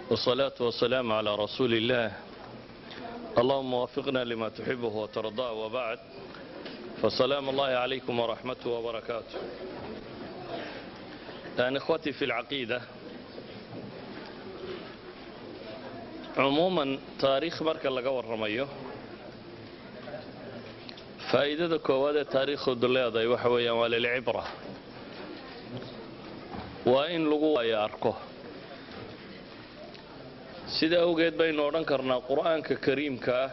والصلاة والسلام على رسول الله اللهم وفقنا لما تحبه وترضاه وبعد فسلام الله عليكم ورحمته وبركاته يعني إخوتي في العقيدة عموما taariikh marka laga warramayo faa'iidada koowaad ee taariikhoodu leedahay waxa weeyaan waa lilcibra waa in lagu waayo arko sida awgeed baynu odhan karnaa qur'aanka kariimka ah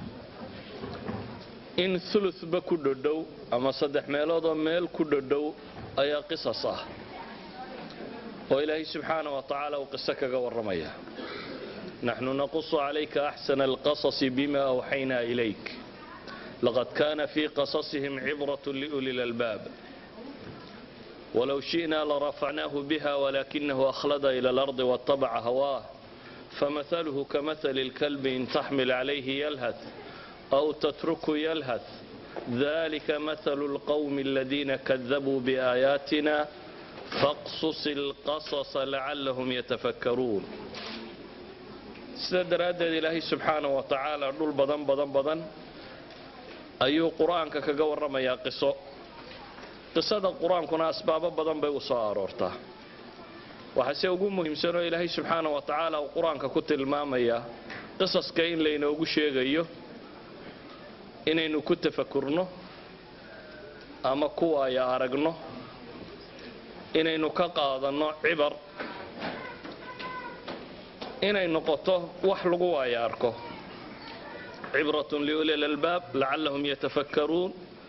in ulutba ku dhodhow ama saddex meeloodoo meel ku dhodhow ayaa qisas ah oo ilaahay subxaana wa tacaala uu qiso kaga warramaya naxnu naqusu calayka axsana alqasasi bima awxaynaa ilayk laqad kana fii qasasihim cibrat liuli lalbaab walow shi'na larafacnaahu biha walakinahu akhlada ila alardi waatabaca hawaah famahaluhu kamahali اlkalbi in taxmil calayhi yalhath aw tatruku yalhath dalika mahalu اlqowmi aladiina kadabuu biaayaatina faqsus اlqasasa lacalahum yatafakkaruun sida daraaddeed ilaahay subxaana wa tacaala dhul badan badan badan ayuu qur-aanka kaga warramayaa qiso qisada qur-aankuna asbaabo badan bay u soo aroortaa waxaase ugu muhiimsanoo ilaahay subxaana wa tacaala uu qur-aanka ku tilmaamayaa qisaska in laynoogu sheegayo inaynu ku tafakurno ama ku waaya aragno inaynu ka qaadanno cibar inay noqoto wax lagu waaya arko cibratun liuli lalbaab lacallahum yatafakkaruun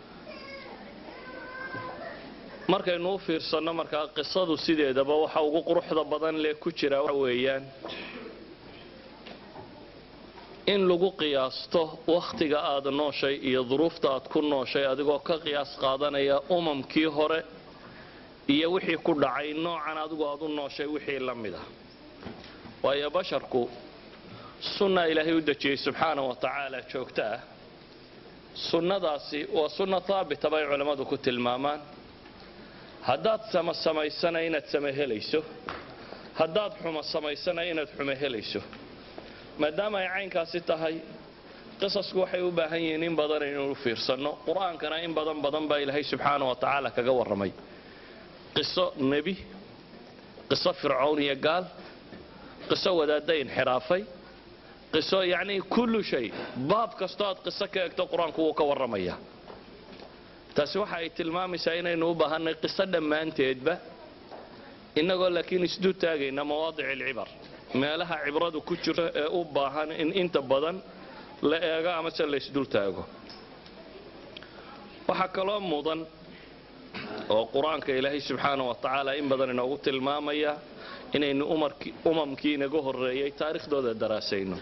markaynu u fiirsanno markaa qisadu sideedaba waxa ugu quruxda badan lee ku jira waxa weeyaan in lagu qiyaasto wakhtiga aad nooshay iyo duruufta aad ku nooshay adigoo ka qiyaas qaadanaya umamkii hore iyo wixii ku dhacay noocan adigu aad u nooshay wixii la mid ah waayo basharku sunna ilaahay u dejiyey subxaana wa tacaala joogto ah sunnadaasi waa sunna haabita bay culammadu ku tilmaamaan haddaad sama samaysana inaad sama helayso haddaad xumo samaysana inaad xumo helayso maadaama ay caynkaasi tahay qisasku waxay u baahan yihiin in badan inaynu fiirsanno qur-aankana in badan badan baa ilaahay subxaana wa tacaala kaga warramay qiso nebi qiso fircown iyo gaal qiso wadaadda inxiraafay qiso yacnii kullu shay baab kastoo aad qiso ka egto qur-aanku wuu ka warramaya taasi waxa ay tilmaamaysaa inaynu u baahannay qiso dhammaanteedba innagoo laakiin isdu taagayna mawaadic alcibar meelaha cibradu ku jirto ee u baahan in inta badan la eego amase la isdul taago waxaa kaloo mudan oo qur-aanka ilaahay subxaana wa tacaala in badan inoogu tilmaamaya inaynu umamkii inaga horreeyay taariikhdooda daraasayno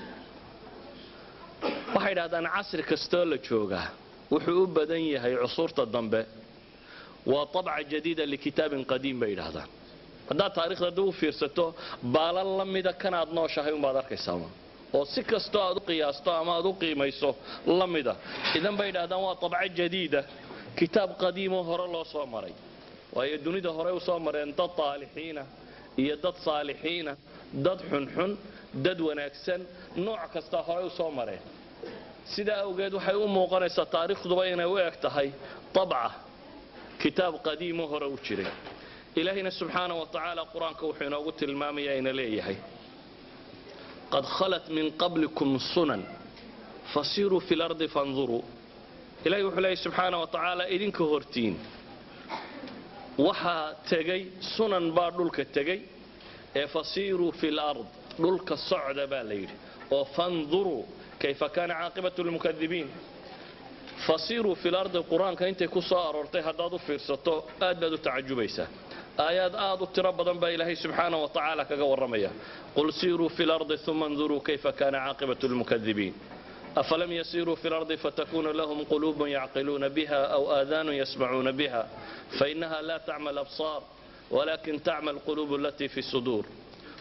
waxay dhahdaan casri kastoo la joogaa wuxuu u badan yahay cusuurta dambe waa abca jadiida likitaabin qadiim bay yidhaahdaan haddaad taarikhda dib u fiirsato baalan la mida kanaad nooshahay umbaad arkaysaa oo si kastoo aad u qiyaasto ama aad u qiimayso la mida idan bay yidhahdaan waa abco jadiida kitaab qadiimoo hore loo soo maray waayo dunida horey u soo mareen dad taalixiina iyo dad saalixiina dad xunxun dad wanaagsan nooc kastaa horey u soo mareen sidaa awgeed waxay u muuqanaysaa taariikhduba inay u eg tahay abca kitaab qadiimo hore u jiray ilaahayna subxaana wa tacaala qur-aanka wuxuu inoogu tilmaamaya ina leeyahay qad khalat min qablikum sunan fasiruu fi lardi fanduruu ilahay wuxuu leeyahy subxaana wa tacaala idinka hortiin waxaa tegay sunan baa dhulka tegay ee fasiiruu fi lard dhulka socda baa la yidhi oo fanduruu kayfa kaana caaqibatu lmukadibiin fasiiruu fi lardi qur-aanka intay ku soo aroortay haddaad u fiirsato aad baad u tacajubaysaa aayaad aad u tiro badan baa ilaahay subxaana wa tacaala kaga warramaya qul siiruu fi lardi uma nduruu kayfa kaana caaqibatu lmukadibiin أفلم يسيروا في الأرض فتكون لهم قلوب يعقلون بها أو آذان يسمعون بها فإنها لا تعمى الأبصار ولكن تعمى القلوب التي في الصدور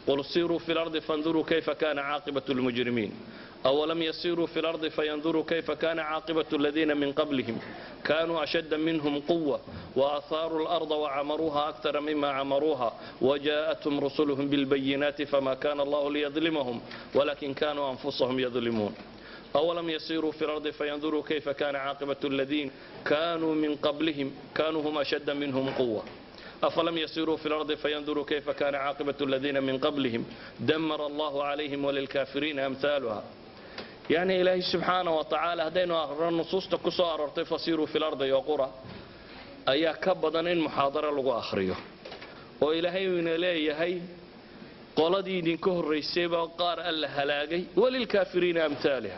qul siruu fi lardi fanduruu kayfa kana caaqibat lmujrimiin أولم يسيروا في الأرض فينظروا كيف كان عاقبة الذين من قبلهم كانوا أشد منهم قوة وأثاروا الأرض وعمروها أكثر مما عمروها وجاءتهم رسلهم بالبينات فما كان الله ليظلمهم ولكن كانوا أنفسهم يظلمون أولم يسيروا في الأرض فينظروا كيف كان عاقبة الذين كانوا من قبلهم كانوا هم أشد منهم قوة أفلم يسيروا في الأرض فينظروا كيف كان عاقبة الذين من قبلهم دمر الله عليهم وللكافرين أمثالها يعني إلهي سبحانه وتعالى هدينا أخرى النصوص تكسو أررتي فسيروا في الأرض يقرأ أيا كبضا إن محاضرة لغو أخريه وإلهي من إلهي qoladii idinka horraysay baa qaar alla halaagay walilkaafiriina amhaaliha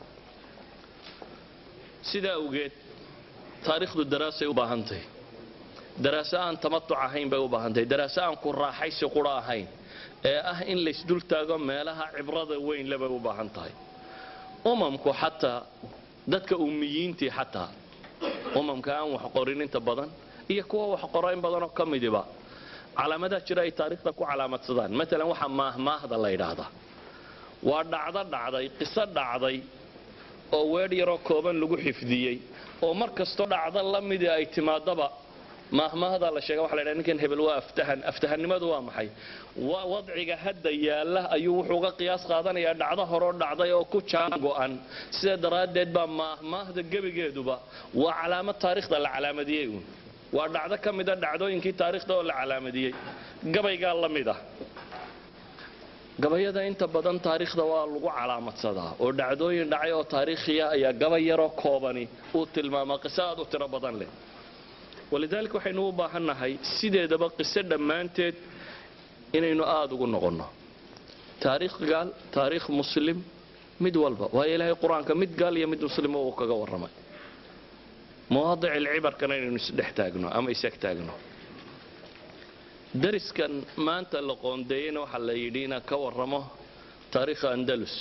sidaa awgeed taariikhdu daraasay u baahantahy daraaso aan tamatuc ahayn bay u baahantahy daraaso aan ku raaxaysi qura ahayn ee ah in laysdul taago meelaha cibrada weyn le bay u baahan tahay umamku xataa dadka ummiyiintii xataa umamka aan wax qorin inta badan iyo kuwa wax qora in badanoo ka midiba calaamadaha jira ay taariikhda ku calaamadsadaan maalan waxaa maahmaahda la yidhaahdaa waa dhacdo dhacday qiso dhacday oo weedh yaroo kooban lagu xifdiyey oo mar kastoo dhacdo la midii ay timaadaba maahmaahda la sheega waxa la ydhaha ninkan hebel waa aftahan aftahannimadu waa maxay waa wadciga hadda yaalla ayuu wuxuu uga qiyaas qaadanayaa dhacdo horoo dhacday oo ku jaan go'an sidaa daraaddeed baa maahmaahda gebigeeduba waa calaamad taariikhda la calaamadiyey uun waa dhacdo ka mida dhacdooyinkii taariikhda oo la calaamadiyey gabaygaa la mid ah gabayada inta badan taariikhda waa lagu calaamadsadaa oo dhacdooyin dhacay oo taariikhiya ayaa gabay yaroo koobani uu tilmaamaa qiso aad u tiro badan leh walidaalika waxaynu u baahannahay sideedaba qiso dhammaanteed inaynu aada ugu noqonno taariikh gaal taariikh muslim mid walba waayo ilaahay qur-aanka mid gaal iyo mid muslimo uu kaga warramay mawaadic alcibarkana inaynu isdhex taagno ama isag taagno dariskan maanta la qoondeeyeyna waxaa la yidhi inaan ka warramo taariikha andalus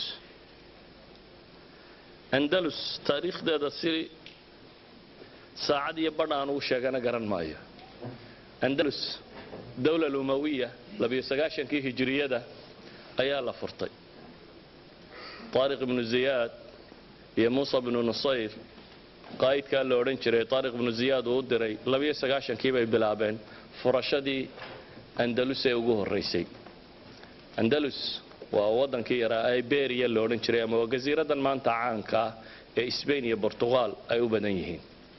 andalus taariikhdeeda si saacad iyo badh aan ugu sheegana garan maayo andalus dowla lumawiya labiyo sagaashankii hijiriyada ayaa la furtay taariq ibnu ziyaad iyo muusa bnu nusayr qaa'idkaa la odhan jiray taariq ibnu ziyaad uu u diray labiyo sagaashankii bay bilaabeen furashadii andalus ee ugu horraysay andalus waa waddankii yaraa iberiya la odhan jiray ama waa gasiiradan maanta caanka ah ee sbain iyo bortuqal ay u badan yihiin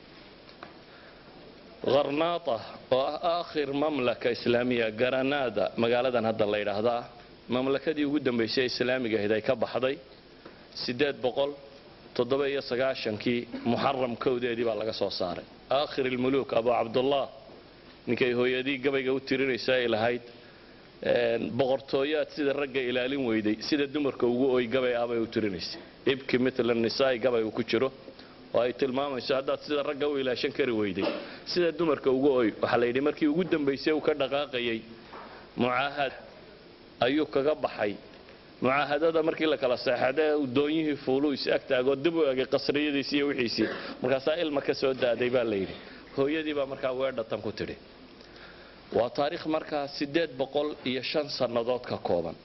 kharnaata oo ah aakhir mamlaka islaamiya garanada magaaladan hadda la yidhaahdaa mamlakadii ugu dambaysay ee islaamiga ahayd ay ka baxday siddeed boqol toddoba iyo sagaashankii muxaram kowdeedii baa laga soo saaray aakhir ilmuluuk abu cabdullah ninkay hooyadii gabayga u tirinaysa ay lahayd boqortooyaad sida ragga ilaalin weyday sida dumarka ugu oy gabay ah bay u tirinaysay ibki mitla nisaai gabay uu ku jiro oo ay tilmaamayso haddaad sida ragga u ilaashan kari weyday sida dumarka ugu oy waxaa la yidhi markii ugu dambaysay uu ka dhaqaaqayay mucaahad ayuu kaga baxay mucaahadada markii la kala seexadee doonyihii fuuluu is ag taagoo dib u egay qasriyadiisi iyo wixiisii markaasaa ilma ka soo daaday baa la yidhi hooyadii baa markaa weedhatan ku tidhi waa taariikh markaa siddeed boqol iyo shan sannadood ka kooban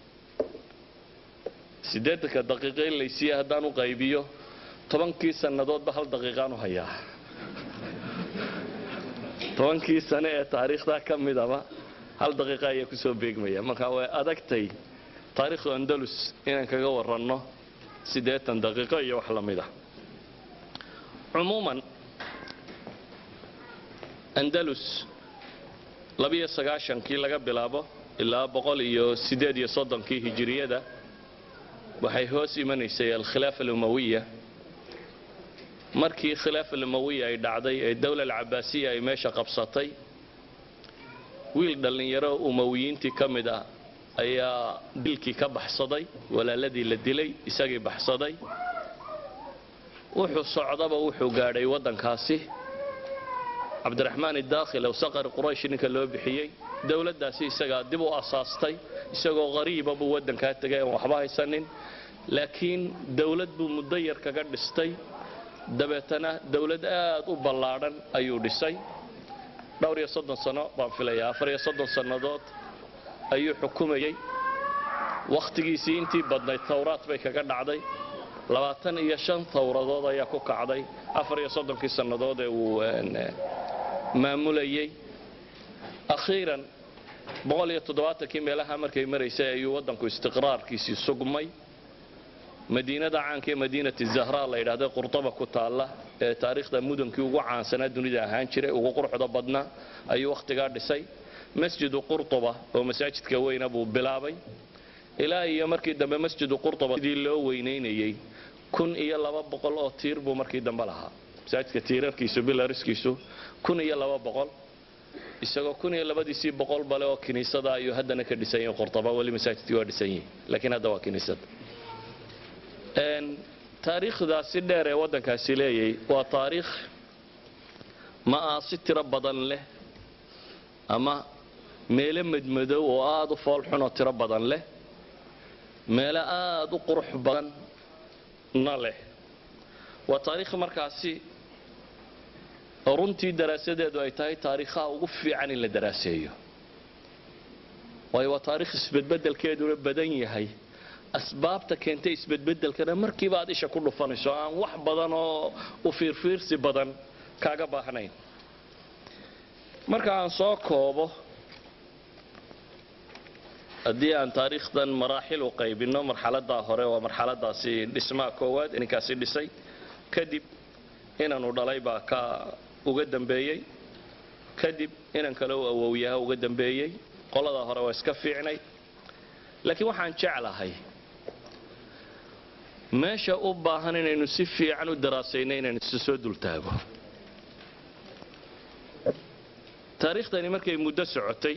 siddeedanka daqiiqo in laysiiya haddaan u qaybiyo tobankii sannadoodba hal daqiiqaan u hayaa tobankii sane ee taariikhdaa ka midaba hal daqiiqa ayaa kusoo beegmaya marka way adagtay taariikhdu andalus inaan kaga waranno siddeetan daqiiqo iyo wax la mid ah cumuuman andalus labiyo sagaashankii laga bilaabo ilaa boqol iyo siddeed iyo soddonkii hijiriyada waxay hoos imanaysay alkhilaafa alumawiya markii khilaafa alumawiya ay dhacday ee dowla alcabaasiya ay meesha qabsatay wiil dhallinyaro umawiyiintii ka mid ah ayaa dilkii ka baxsaday walaaladii la dilay isagii baxsaday wuxuu socdaba wuxuu gaadhay waddankaasi cabdiraxmaan idaakhil ow saqari quraysh ninka loo bixiyey dowladdaasi isagaa dib u asaastay isagoo qariiba buu waddankaa tegay aan waxba haysanin laakiin dowlad buu muddo yar kaga dhistay dabeetana dowlad aad u ballaadhan ayuu dhisay dhowr iyo soddon sano baan filayaa afar iyo soddon sannadood ayuu xukumayey wakhtigiisii intii badnayd tawraad bay kaga dhacday labaatan iyo shan tawradood ayaa ku kacday afar iyo soddonkii sannadood ee uu maamulayey akhiiran boqol iyo toddobaatankii meelaha markay maraysay ayuu waddanku istiqraarkiisii sugmay madiinada caanka ee madiinati zahra la yidhaahda qurdaba ku taalla ee taariikhda mudankii ugu caansanaa dunida ahaan jiray ugu quruxda badnaa ayuu wakhtigaa dhisay masjidu qurtuba oo masaajidka weyna buu bilaabay ilaa iyo markii dambe masjidu qurtuba sidii loo weynaynayey kun iyo laba boqol oo tiir buu markii dambe lahaa masaajidka tiirarkiisu bilariskiisu kun iyo laba boqol isagoo kun iyo labadiisii boqol bale oo kiniisada ayuu haddana ka dhisan yahay qurtuba weli masaajidkii waa dhisan yihin laakiin hadda waa kiniisad taariikhdaasi dheer ee waddankaasi leeyay waa taariikh ma aha si tiro badan leh ama meelo madmadow oo aada u foolxun oo tiro badan leh meelo aada u qurux badanna leh waa taariikh markaasi runtii daraasadeedu ay tahay taariikhaha ugu fiican in la daraaseeyo waayo waa taariikh isbedbedelkeeduna badan yahay asbaabta keentay isbedbedelkana markiiba aad isha ku dhufanayso aan wax badan oo u fiirfiirsi badan kaaga baahnayn marka aan soo koobo haddii aan taariikhdan maraaxil u qaybinno marxaladaa hore waa marxaladaasi dhismaha koowaad ninkaasi dhisay kadib inanu dhalay baa ka uga dambeeyey kadib inan kale u awowyaha uga dambeeyey qoladaa hore waa iska fiicnay laakiin waxaan jeclahay meesha u baahan inaynu si fiican u daraasayno inaynu isu soo dultaago taariikhdani markay muddo socotay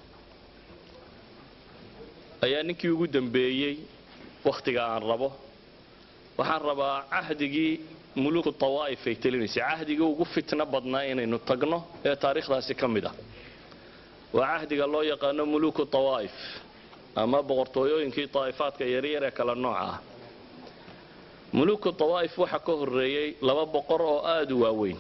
ayaa ninkii ugu dambeeyey wakhtiga aan rabo waxaan rabaa cahdigii muluuku tawaa'if ay telinaysay cahdigii ugu fitno badnaa inaynu tagno ee taariikhdaasi ka mid ah waa cahdiga loo yaqaano muluuku tawaa'if ama boqortooyooyinkii daa'ifaadka yaryar ee kala nooca ah muluuku tawaa'if waxaa ka horreeyey laba boqor oo aada u waaweyn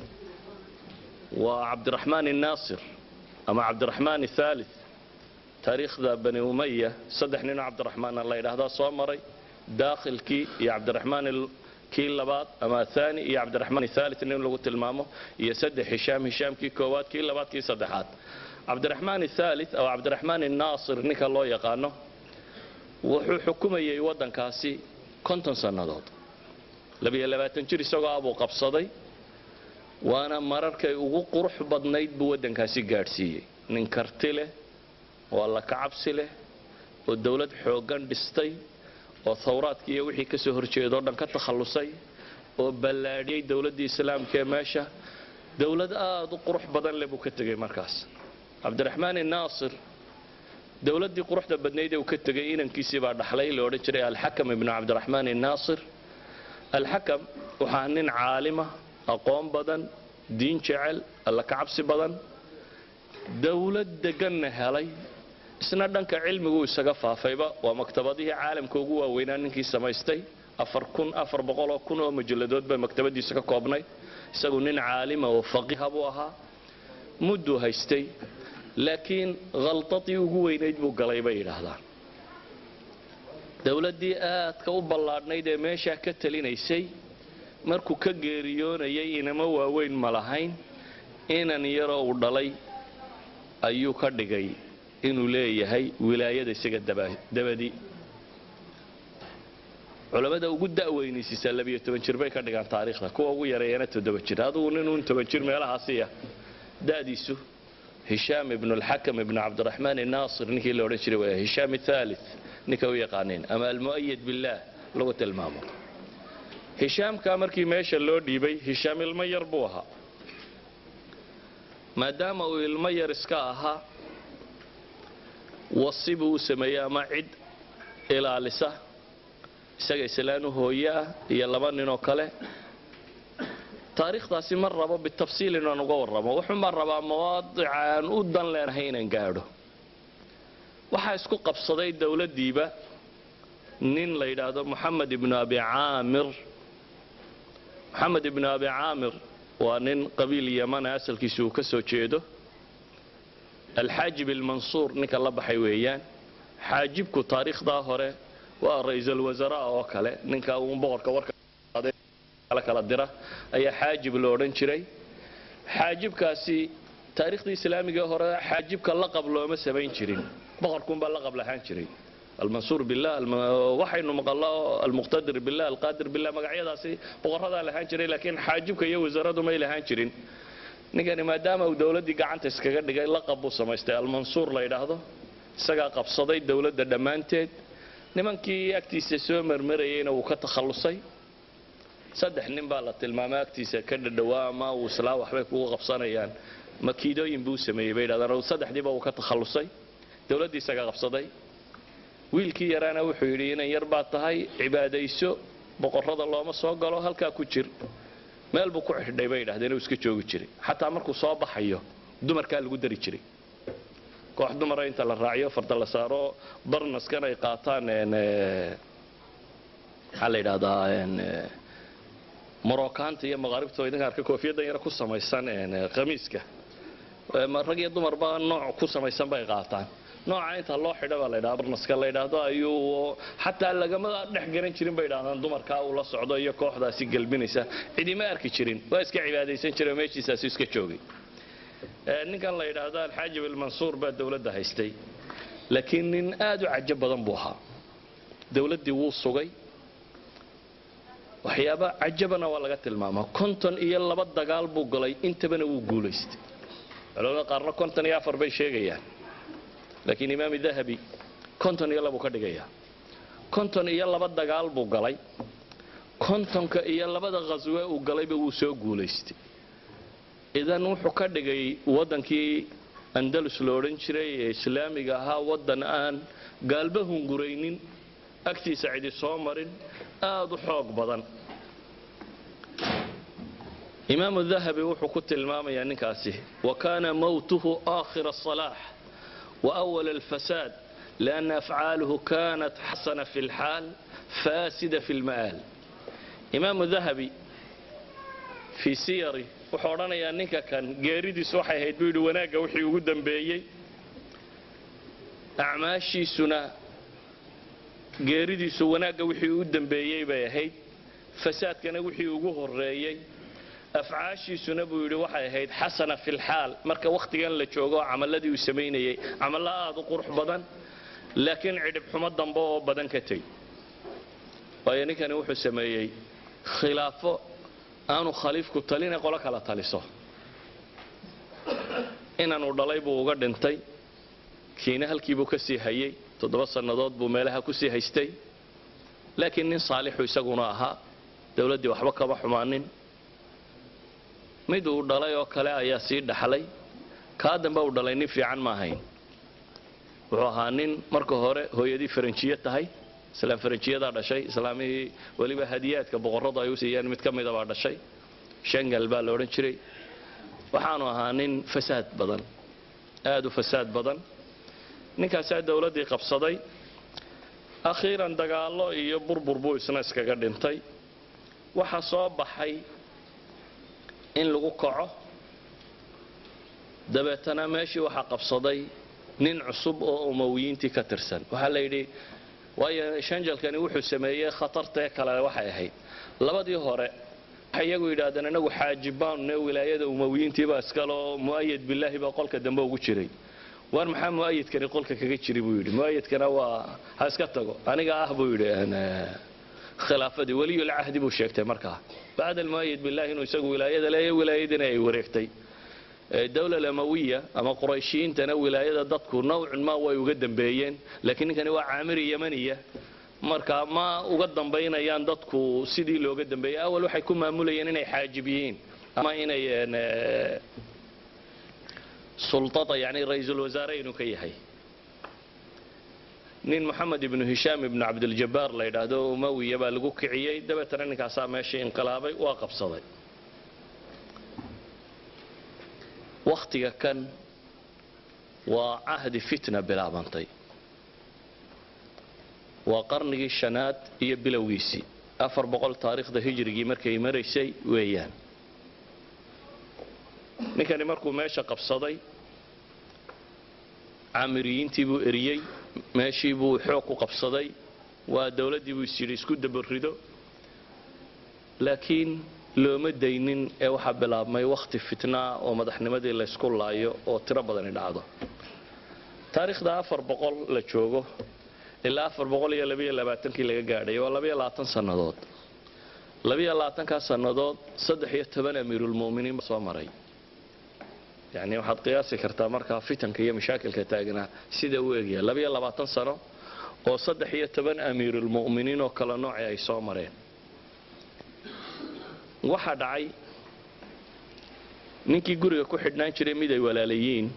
waa cabdiraxmaan innaasir ama cabdiraxmaan athaalith taariikhda bani umaya saddex ninoo cabdiraxmaana la yidhaahdaa soo maray daakhilkii iyo cabdiraxmaan kii labaad ama athani iyo cabdiraxmaan athaalith nin lagu tilmaamo iyo saddex hishaam hishaamkii koowaad kii labaad kii saddexaad cabdiraxmaan athaalith oo cabdiraxmaan innaasir ninka loo yaqaano wuxuu xukumayay waddankaasi konton sannadood labiyo labaatan jir isagoo abuu qabsaday waana mararkay ugu qurux badnayd buu waddankaasi gaadhsiiyey nin karti leh oo alla kacabsi leh oo dowlad xooggan dhistay oo thawraadkii iyo wixii ka soo horjeedoo dhan ka takhallusay oo ballaadhiyey dowladdii islaamka ee meesha dowlad aada u qurux badan leh buu ka tegey markaas cabdiraxmaan innaasir dowladdii quruxda badnayd ee uu ka tegay inankiisii baa dhaxlay la odhan jiray alxakam ibnu cabdiraxmaan innaasir alxakam waxaa nin caalima aqoon badan diin jecel alla kacabsi badan dowlad deganna helay isna dhanka cilmiguu isaga faafayba waa maktabadihii caalamka ugu waaweynaa ninkii samaystay afar kun afar boqoloo kun oo majalladood bay maktabadiisa ka koobnay isagu nin caalima oo faqiiha buu ahaa mudduu haystay laakiin khaltadii ugu weynayd buu galay bay yidhaahdaan dowladdii aadka u ballaadhnayd ee meeshaa ka talinaysay markuu ka geeriyoonayay inama waaweyn ma lahayn inan yaroo uu dhalay ayuu ka dhigay inuu leeyahay wilaayada isaga dabadi culammada ugu da'weynaysiisaa labiyo toban jir bay ka dhigaan taariikhda kuwa ugu yareeyana toddoba jir adugu ninun toban jir meelahaasiya da'diisu hishaam ibnu alxakam ibnu cabdiraxmaan inaasir ninkii la odhan jiray waa hishaam athaalith ninka u yaqaaneen ama almu'ayad billaah lagu tilmaamo hishaamkaa markii meesha loo dhiibay hishaam ilmo yar buu ahaa maadaama uu ilmo yar iska ahaa wasi buu u sameeyey ama cid ilaalisa isaga islaan u hooye ah iyo laba ninoo kale taariikhdaasi ma rabo bitafsiil inaan uga warramo wuxuunbaan rabaa mawaadica aan u dan leenahay inaan gaadho waxaa isku qabsaday dowladdiiba nin la yidhaahdo moxamed ibnu abi caamir moxamed ibnu abi caamir waa nin qabiil yamana asalkiisa uu ka soo jeedo alxaajib ilmansuur ninka la baxay weeyaan xaajibku taariikhdaa hore waa ra-iisul wasaraa oo kale ninka uun boqorka warka kala dira ayaa xaajib lo odhan jiray xaajibkaasi taariikhdii islaamiga hore xaajibka laqab looma samayn jirin boqorkuunbaa laqab lahaan jiray almansuur billah waxaynu maqallo almuqtadir billah alqaadir billah magacyadaasi boqoradaa lahaan jiray laakiin xaajibka iyo wasaaradu may lahaan jirin ninkani maadaama uu dowladdii gacanta iskaga dhigay laqab buu samaystay almansuur la yidhaahdo isagaa qabsaday dowladda dhammaanteed nimankii agtiisa soo marmarayeyna wuu ka takhallusay saddex nin baa la tilmaamay agtiisa ka dhadhawaa ama uu islaa waxbay kugu qabsanayaan makiidooyin buu sameeyey bay yidhahdaan saddexdiiba wuu ka takhallusay dowladdii isagaa qabsaday wiilkii yaraana wuxuu yidhi inan yar baad tahay cibaadayso boqorrada looma soo galo halkaa ku jir meel buu ku xidhay bay yidhahdeen uu iska joogi jiray xataa markuu soo baxayo dumarkaa lagu dari jiray koox dumara inta la raaciyo farda la saaro barnaskan ay qaataan maxaa la yidhahdaa morocanta iyo maqaaribta idinka arka koofiyadan yar ku samaysan khamiiska rag iyo dumarba nooc ku samaysan bay qaataan nooca inta loo xidha baa la ydhaha barnaska la yidhaahdo ayuu xataa lagama dhex garan jirin bay yidhahdaan dumarkaa uu la socdo iyo kooxdaasi gelbinaysa cidima arki jirin waa iska cibaadaysan jira meeshiisaasi iska joogay ninkan la yidhaahdo alxaajib almansuur baa dowladda haystay laakiin nin aad u cajo badan buu ahaa dowladdii wuu sugay waxyaaba cajabana waa laga tilmaamaa konton iyo laba dagaal buu galay intabana wuu guulaystay culamada qaarna konton iyo afar bay sheegayaan laakiin imaam dahabi konton iyo labuu ka dhigayaa konton iyo laba dagaal buu galay kontonka iyo labada khaswe uu galayba wuu soo guulaystay idan wuxuu ka dhigay waddankii andalus lo odhan jiray ee islaamiga ahaa waddan aan gaalba hunguraynin agtiisa cidi soo marin aad u xoog badan imaamu dahabi wuxuu ku tilmaamayaa ninkaasi wa kaana mowtuhu aakhira asalaax wa awala alfasaad lianna afcaaluhu kanat xasana fi lxaal faasida fi lma'aal imaamu dahabi fii siyari wuxuu odhanayaa ninka kan geeridiisu waxay ahayd buu yidhi wanaagga wixii ugu dambeeyey acmaashiisuna geeridiisu wanaagga wixii u dambeeyey bay ahayd fasaadkana wixii ugu horeeyey afcaashiisuna buu yidhi waxay ahayd xasana fi lxaal marka wakhtigan la joogo camaladii uu samaynayey camalo aad u qurux badan laakiin cidhib xumo dambe oo badan ka teg waayo ninkani wuxuu sameeyey khilaafo aanu khaliifku talinay qolo kala taliso inanuu dhalay buu uga dhintay kiina halkiibuu ka sii hayey toddoba sannadood buu meelaha ku sii haystay laakiin nin saalixu isaguna ahaa dowladdii waxba kama xumaanin mid uu dhalay oo kale ayaa sii dhaxlay kaa dambe uu dhalay nin fiican ma ahayn wuxuu ahaa nin marka hore hooyadii faranjiye tahay islaam faranjiyadaa dhashay islaamihii weliba hadiyaadka boqorradu ay u siiyeen mid ka mida baa dhashay shangal baa la odhan jiray waxaanu ahaa nin fasaad badan aad u fasaad badan ninkaasaa dowladdii qabsaday akhiiran dagaallo iyo burbur buu isna iskaga dhintay waxaa soo baxay in lagu kaco dabeetana meeshii waxaa qabsaday nin cusub oo umawiyiintii ka tirsan waxaa la yidhi waayo shanjalkani wuxuu sameeyey khatartee kale waxay ahayd labadii hore waxay iyagu yidhaahdeen inagu xaajibaanne wilaayada umawiyiintiibaa iskaleo mu'ayad bilaahi baa qolka dambe ugu jiray waar maxaa mu'ayadkani qolka kaga jiri buu yidhi mu'ayadkana waa ha iska tago aniga ah buu yidhi khilaafadii weliyulcahdi buu sheegtay markaa bacda almu'ayad billahi inuu isagu wilaayada leeya wilaayadina ay wareegtay dowla amawiya ama qurayshiyiintana wilaayada dadku nawcun ma way uga dambeeyeen laakiin ninkani waa caamiri yamaniya marka ma uga dambaynayaan dadku sidii looga dambeeyey awal waxay ku maamulayeen inay xaajib yihiin ama inay sultada yani ra-iisul wasaare inuu ka yahay nin moxamed ibnu hishaam ibnu cabdiljabaar la yidhaahdo umawiya baa lagu kiciyey dabeetana ninkaasaa meeshii inqilaabay waa qabsaday wakhtiga kan waa cahdi fitna bilaabantay waa qarnigii shanaad iyo bilowgiisii afar boqol taariikhda hijrigii markay maraysay weeyaan ninkani markuu meesha qabsaday caamiriyiintii buu eriyey meeshii buu xoog ku qabsaday waa dowladdii buu is yidhi isku dabarido laakiin looma daynin ee waxaa bilaabmay wakhti fitnaa oo madaxnimadii laysku laayo oo tiro badani dhacdo taariikhda afar boqol la joogo ilaa afar boqol iyo labayo labaatankii laga gaadhay waa labayo labaatan sannadood labayo labaatankaa sannadood saddex iyo toban amiirulmu'miniin baa soo maray yacni waxaad qiyaasi kartaa markaa fitanka iyo mashaakilka taagnaa sida uu egyahay labayo labaatan sano oo saddex iyo toban amiirulmu'miniin oo kala noocii ay soo mareen waxaa dhacay ninkii guriga ku xidhnaan jiray mid ay walaalayiin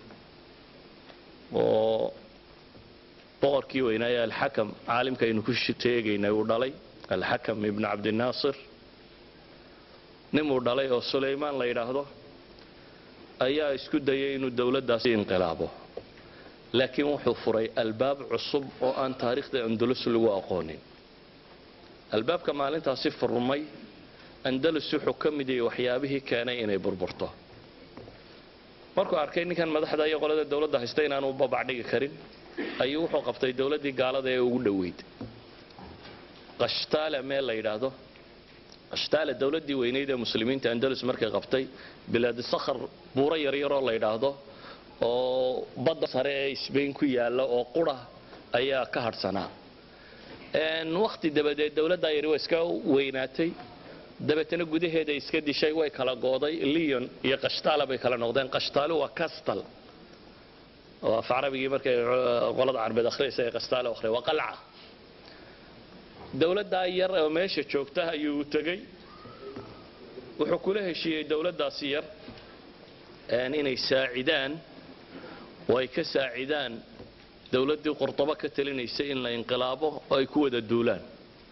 oo boqorkii weynaaye alxakam caalimka aynu ku teegaynay uu dhalay alxakam ibnu cabdinaasir ninuu dhalay oo sulaymaan la yidhaahdo ayaa isku dayay inuu dowladdaasi inqilaabo laakiin wuxuu furay albaab cusub oo aan taariikhda andalus lagu aqoonin albaabka maalintaasi furmay andalus wuxuu ka mid yahay waxyaabihii keenay inay burburto markuu arkay ninkan madaxda iyo qolada dowladda haysta inaanu babacdhigi karin ayuu wuxuu qabtay dowladdii gaalada ee ugu dhoweyd qashtaala meel la yidhaahdo qashtaala dowladdii weynayd ee muslimiinta andalus markay qabtay bilaadi sakhar buuro yaryaroo la yidhaahdo oo badda sare ee sbain ku yaalla oo qura ayaa ka hadhsanaa wakhti dabadeed dowladdaa yari waa iska weynaatay dabeetana gudaheeda iska dishay way kala gooday leon iyo qashtaala bay kala noqdeen qashtaalu waa castal oo af carabigii markay qolada carbeed akhriyaysa ee qashtaalo akhriya waa qalca dowladdaa yar oo meesha joogta ayuu tegey wuxuu kula heshiiyey dowladdaasi yar inay saacidaan oo ay ka saacidaan dowladdii qurdobo ka talinaysay in la inqilaabo oo ay ku wada duulaan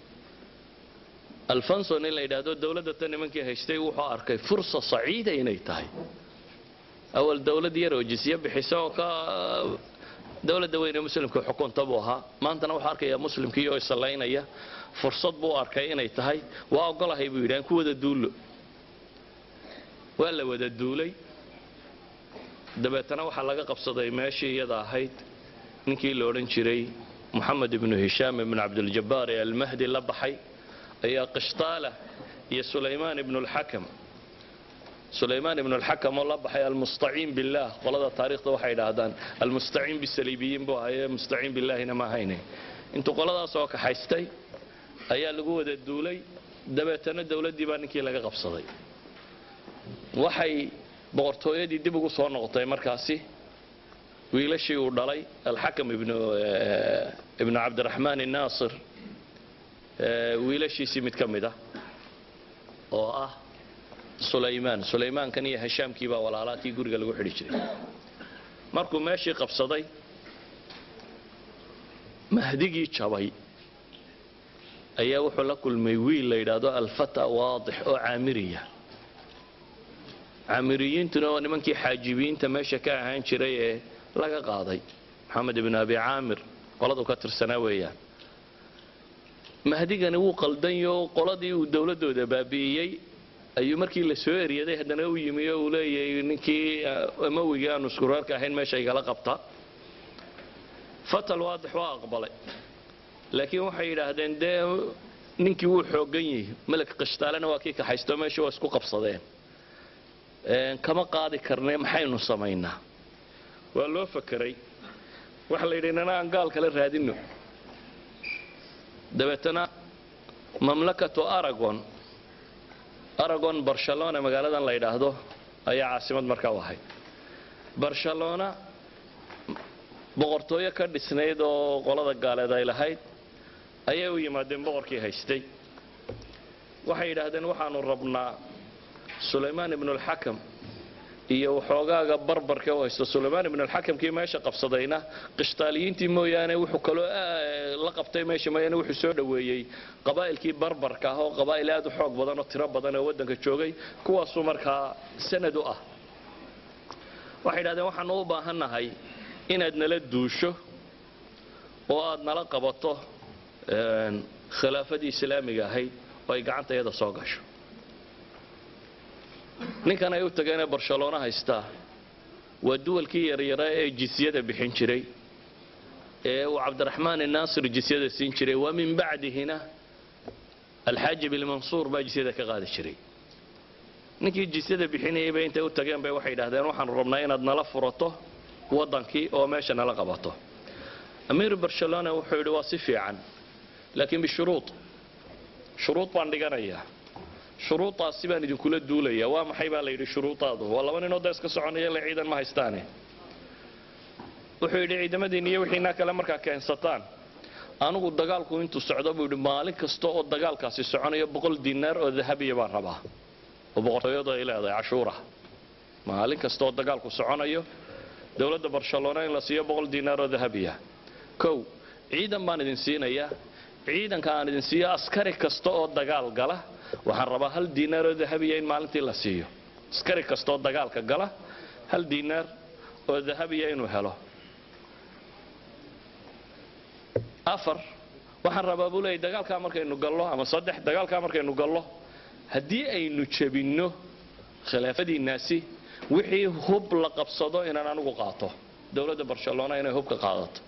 alfonson in la yidhaahdo dowladda tan nimankii haystay wuxuu arkay fursa saciida inay tahay awal dowlad yar oo jisye bixisa oo ka dowladda weyne muslimka xukunta buu ahaa maantana wuxuu arkayaa muslimkii oo isallaynaya fursad buu arkay inay tahay waa ogolahay buu yidhi aan ku wada duullo waa la wada duulay dabeetana waxaa laga qabsaday meeshii iyada ahayd ninkii la odhan jiray moxamed ibnu hishaam ibnu cabdiljabaar ee almahdi la baxay ayaa qishtaala iyo sulaymaan ibnu lxakam sulaymaan ibnu lxakam oo la baxay almustaciin billaah qolada taariikhda waxay idhaahdaan almustaciin bisaliibiyiin buu ahaye mustaciin billaahina ma ahayne intuu qoladaas oo kaxaystay ayaa lagu wada duulay dabeetana dowladdii baa ninkii laga qabsaday waxay boqortooyadii dib ugu soo noqotay markaasi wiilashii uu dhalay alxakam ibnu cabdiraxmaan naasir wiilashiisii mid ka mid ah oo ah sulaymaan sulaymaankan iyo hashaamkii baa walaalaatii guriga lagu xidhi jiray markuu meeshii qabsaday mahdigii jabay ayaa wuxuu la kulmay wiil la yidhaahdo alfata waadix oo caamiriya caamiriyiintuna waa nimankii xaajibiyiinta meesha ka ahaan jiray ee laga qaaday maxamed ibnu abi caamir qoladu ka tirsanaa weeyaan mahdigani wuu qaldanyo qoladii uu dowladooda baabi'iyey ayuu markii la soo eryaday haddana u yimi oo uu leeyahay ninkii amawigii aanu iskureerka ahayn meesha igala qabta fatal waadix waa aqbalay laakiin waxay yidhaahdeen dee ninkii wuu xoogan yihi melek qishtaalena waa kii kaxaysto meesha waa isku qabsadeen kama qaadi karne maxaynu samaynaa waa loo fakeray waxa la yidhi nana aan gaal kala raadino dabeetana mamlakatu aragon aragon barcelona magaaladan la yidhaahdo ayaa caasimad markaa u ahayd barcelona boqortooyo ka dhisnayd oo qolada gaaleed ay lahayd ayay u yimaadeen boqorkii haystay waxay yidhaahdeen waxaanu rabnaa sulaymaan ibnulxakam iyo waxoogaaga barbarka u haysto sulaymaan ibnulxakamkii meesha qabsadayna qishtaaliyiintii mooyaane wuxuu kaloo la qabtay meesha mooyaane wuxuu soo dhoweeyey qabaa'ilkii barbarka ah oo qabaa'il aad u xoog badan oo tiro badan oo waddanka joogay kuwaasuu markaa sanad u ah waxay yidhahdeen waxaanu u baahannahay inaad nala duusho oo aad nala qabato khilaafadii islaamiga ahayd oo ay gacanta iyada soo gasho ninkan ay u tageenee barcelona haystaa waa duwalkii yaryaraa ee jisyada bixin jiray ee uu cabdiraxmaan inaasir jisyada siin jiray wa min bacdihina alxaaji bilmansuur baa jisyada ka qaadi jiray ninkii jisyada bixinayay bay intay u tageen bay waxay yidhahdeen waxaanu rabnaa inaad nala furato waddankii oo meesha nala qabato amiir barcelona wuxuu yidhi waa si fiican laakiin bishuruud shuruud baan dhiganayaa shuruudaasi baan idinkula duulaya waa maxay baa la yidhi shuruudaadu waa laba ninoo da iska soconaya le ciidan ma haystaane wuxuu yidhi ciidamadiin iyo wixiinaa kale markaa keensataan anigu dagaalku intuu socdo buu yidhi maalin kasta oo dagaalkaasi soconayo boqol dinaar oo dahabiya baan rabaa oo boqortooyadu ay leedahay cashuura maalin kasta oo dagaalku soconayo dowladda barcelona in la siiyo boqol dinaar oo dahabiya kow ciidan baan idin siinayaa ciidanka aan idin siiyo askari kasta oo dagaal gala waxaan rabaa hal diinaar oo dahabiya in maalintii la siiyo askari kasta oo dagaalka gala hal diinaar oo dahabiya inuu helo afar waxaan rabaa buu leeyay dagaalkaa markaynu gallo ama saddex dagaalkaa markaynu gallo haddii aynu jebinno khilaafadiinnaasi wixii hub la qabsado inaan anigu qaato dowladda barcelona inay hubka qaadato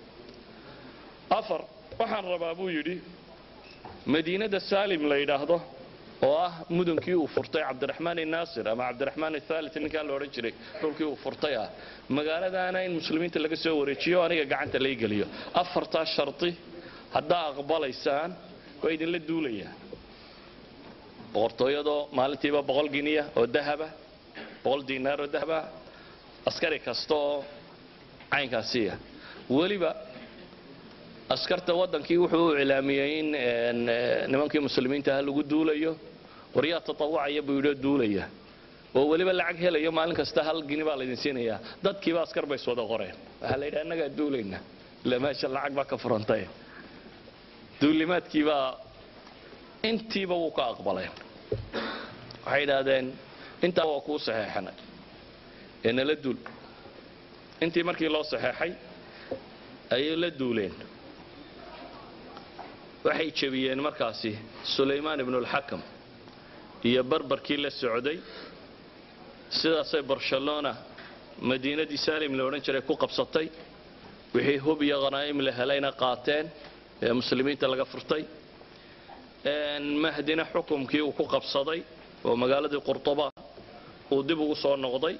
afar waxaan rabaa buu yidhi madiinada saalim la yidhaahdo oo ah mudankii uu furtay cabdiraxmaan inaasir ama cabdiraxmaan athaalit ninkaa la odhan jiray dhulkii uu furtay ah magaaladaana in muslimiinta laga soo wareejiyo aniga gacanta lay geliyo afartaa shardi haddaa aqbalaysaan waa idinla duulayaa boqortooyadoo maalintiiba boqol giniya oo dahaba boqol diinaar oo dahaba askari kasta oo caynkaasiya weliba askarta waddankii wuxuu u iclaamiyey in nimankii muslimiinta ah lagu duulayo waryaa tatawacaya buu yidhoo duulaya oo weliba lacag helayo maalin kasta hal gini baa laydin siinayaa dadkiiba askar bay iswada qoreen waxaa la yidhaha annagaa duulayna ila meesha lacag baa ka furantay duulimaadkiibaa intiiba wuu ka aqbaleen waxay idhaahdeen intaa waa kuu saxeexanay ee nala duul intii markii loo saxeexay ayay la duuleen waxay jebiyeen markaasi sulaymaan ibnulxakam iyo barbarkii la socday sidaasay barcelona madiinadii saalim la odhan jiray ku qabsatay wixii hub iyo khanaa'im la helayna qaateen ee muslimiinta laga furtay mahdina xukumkii uu ku qabsaday oo magaaladii qurtuba uu dib ugu soo noqday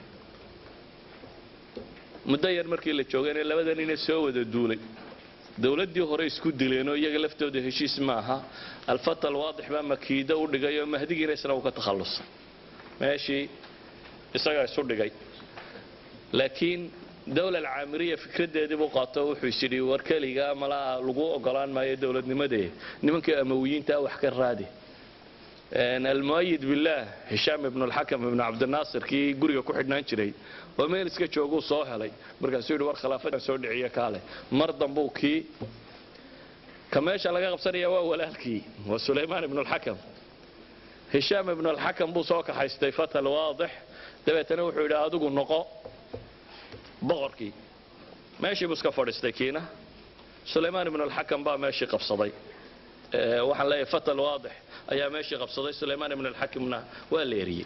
muddo yar markii la joogayna labada nina soo wada duulay dowladdii hore isku dileenoo iyaga laftooda heshiis ma aha alfata alwaadix baa makiido u dhigay oo mahdigiina isna uu ka takhallusay meeshii isagaa isu dhigay laakiin dowla alcaamiriya fikraddeedii buu qaato wuxuu is yidhi war keliga malaa lagu ogolaan maayo dowladnimadee nimankii amawiyiintaa wax ka raadi almuayid billaah hishaam ibnu alxakam ibnu cabdinaasir kii guriga ku xidhnaan jiray oo meel iska jooguu soo helay markaasuu yidhi war khilaafadan soo dhiciye kaale mar dambuu kii ka meesha laga qabsanaya waa walaalkii waa sulaymaan ibnu alxakam hishaam ibnu alxakam buu soo kaxaystay fatal waadix dabeetana wuxuu yidhi adigu noqo boqorkii meeshii buu iska fadhiistay kiina sulaymaan ibnu alxakam baa meeshii qabsaday waxaan leeyahay fatal waadix ayaa meeshii qabsaday sulaymaan ibnu alxakimna waa la eriyey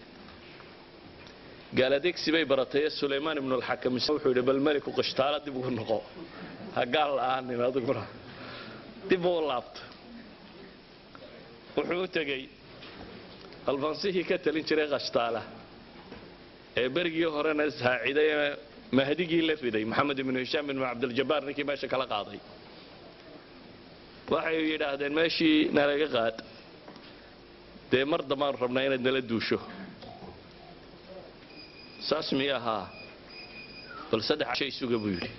gaaladeegsi bay baratay sulaymaan ibnu alxakam wuxuu yidhi bal meliku qishtaala dib ugu noqo ha gaal la'aanin adiguna dib uu laabto wuxuu u tegey alfansihii ka talin jiray qashtaala ee berigii horena saaciday ee mahdigii la riday maxamed ibnu hishaam ibnu cabdiljabaar ninkii meesha kala qaaday waxay yidhaahdeen meeshii nalaga qaad dee mar dambaan rabnaa inaad nala duusho saas miy ahaa bal saddex casho isuga buu yidhi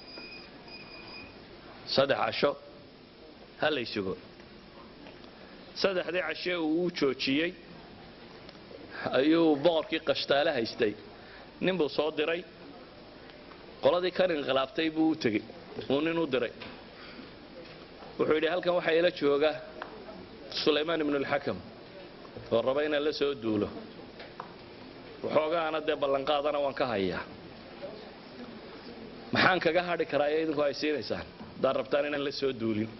saddex casho ha lay sugo saddexdii cashe uu u joojiyey ayuu boqorkii qashtaale haystay nin buu soo diray qoladii kan inqilaaftay buu u tegey uu nin u diray wuxuu yidhi halkan waxaa ila jooga sulaymaan ibnu alxakam oo raba inaan la soo duulo waxoogaana dee ballanqaadana waan ka hayaa maxaan kaga hadhi karaa ee idinku ay siinaysaan haddaad rabtaan inaan la soo duulin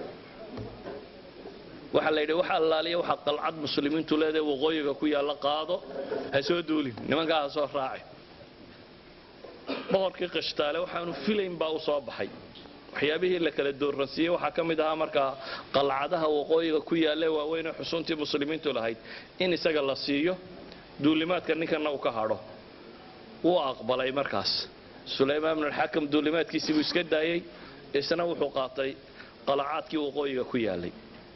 waxaa la yidhi wax allaaliya waxaa qalcad muslimiintu leedahay waqooyiga ku yaalla qaado ha soo duulin nimankaa ha soo raaci boqorkii qishtaale waxaanu filayn baa u soo baxay waxyaabihii la kala dooransiiyey waxaa ka mid ahaa markaa qalcadaha waqooyiga ku yaalla waaweyn ee xusuuntii muslimiintu lahayd in isaga la siiyo duulimaadka ninkanna uu ka hadho wuu aqbalay markaas sulaymaan bnulxakam duulimaadkiisii buu iska daayey isna wuxuu qaatay qalacaadkii waqooyiga ku yaallay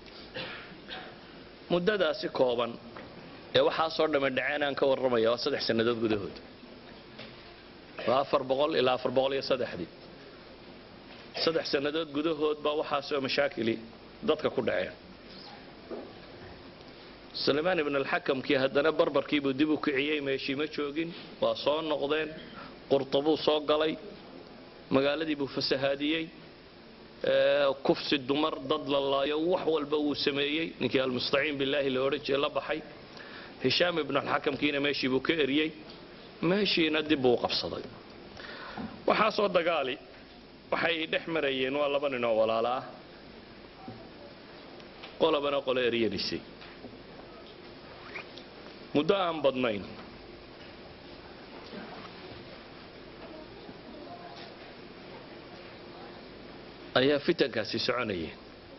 muddadaasi kooban ee waxaasoo dhamme dhaceen aan ka warramaya waa saddex sannadood gudahood waa afar boqol ilaa afar boqol iyo saddexdii saddex sannadood gudahood baa waxaasoo mashaakili dadka ku dhaceen sulaymaan ibn alxakamkii haddana barbarkiibuu dib u kiciyey meeshii ma joogin waa soo noqdeen qurtabuu soo galay magaaladii buu fasahaadiyey kufsi dumar dad la laayo wax walba wuu sameeyey ninkii almustaciin bilaahi la odhan jiray la baxay hishaam ibn alxakamkiina meeshii buu ka eriyey meeshiina dib buu u qabsaday waxaasoo dagaali waxay dhex marayeen waa laba nin oo walaala ah qolabana qolo eryanaysay muddo aan badnayn ayaa fitankaasi soconayeen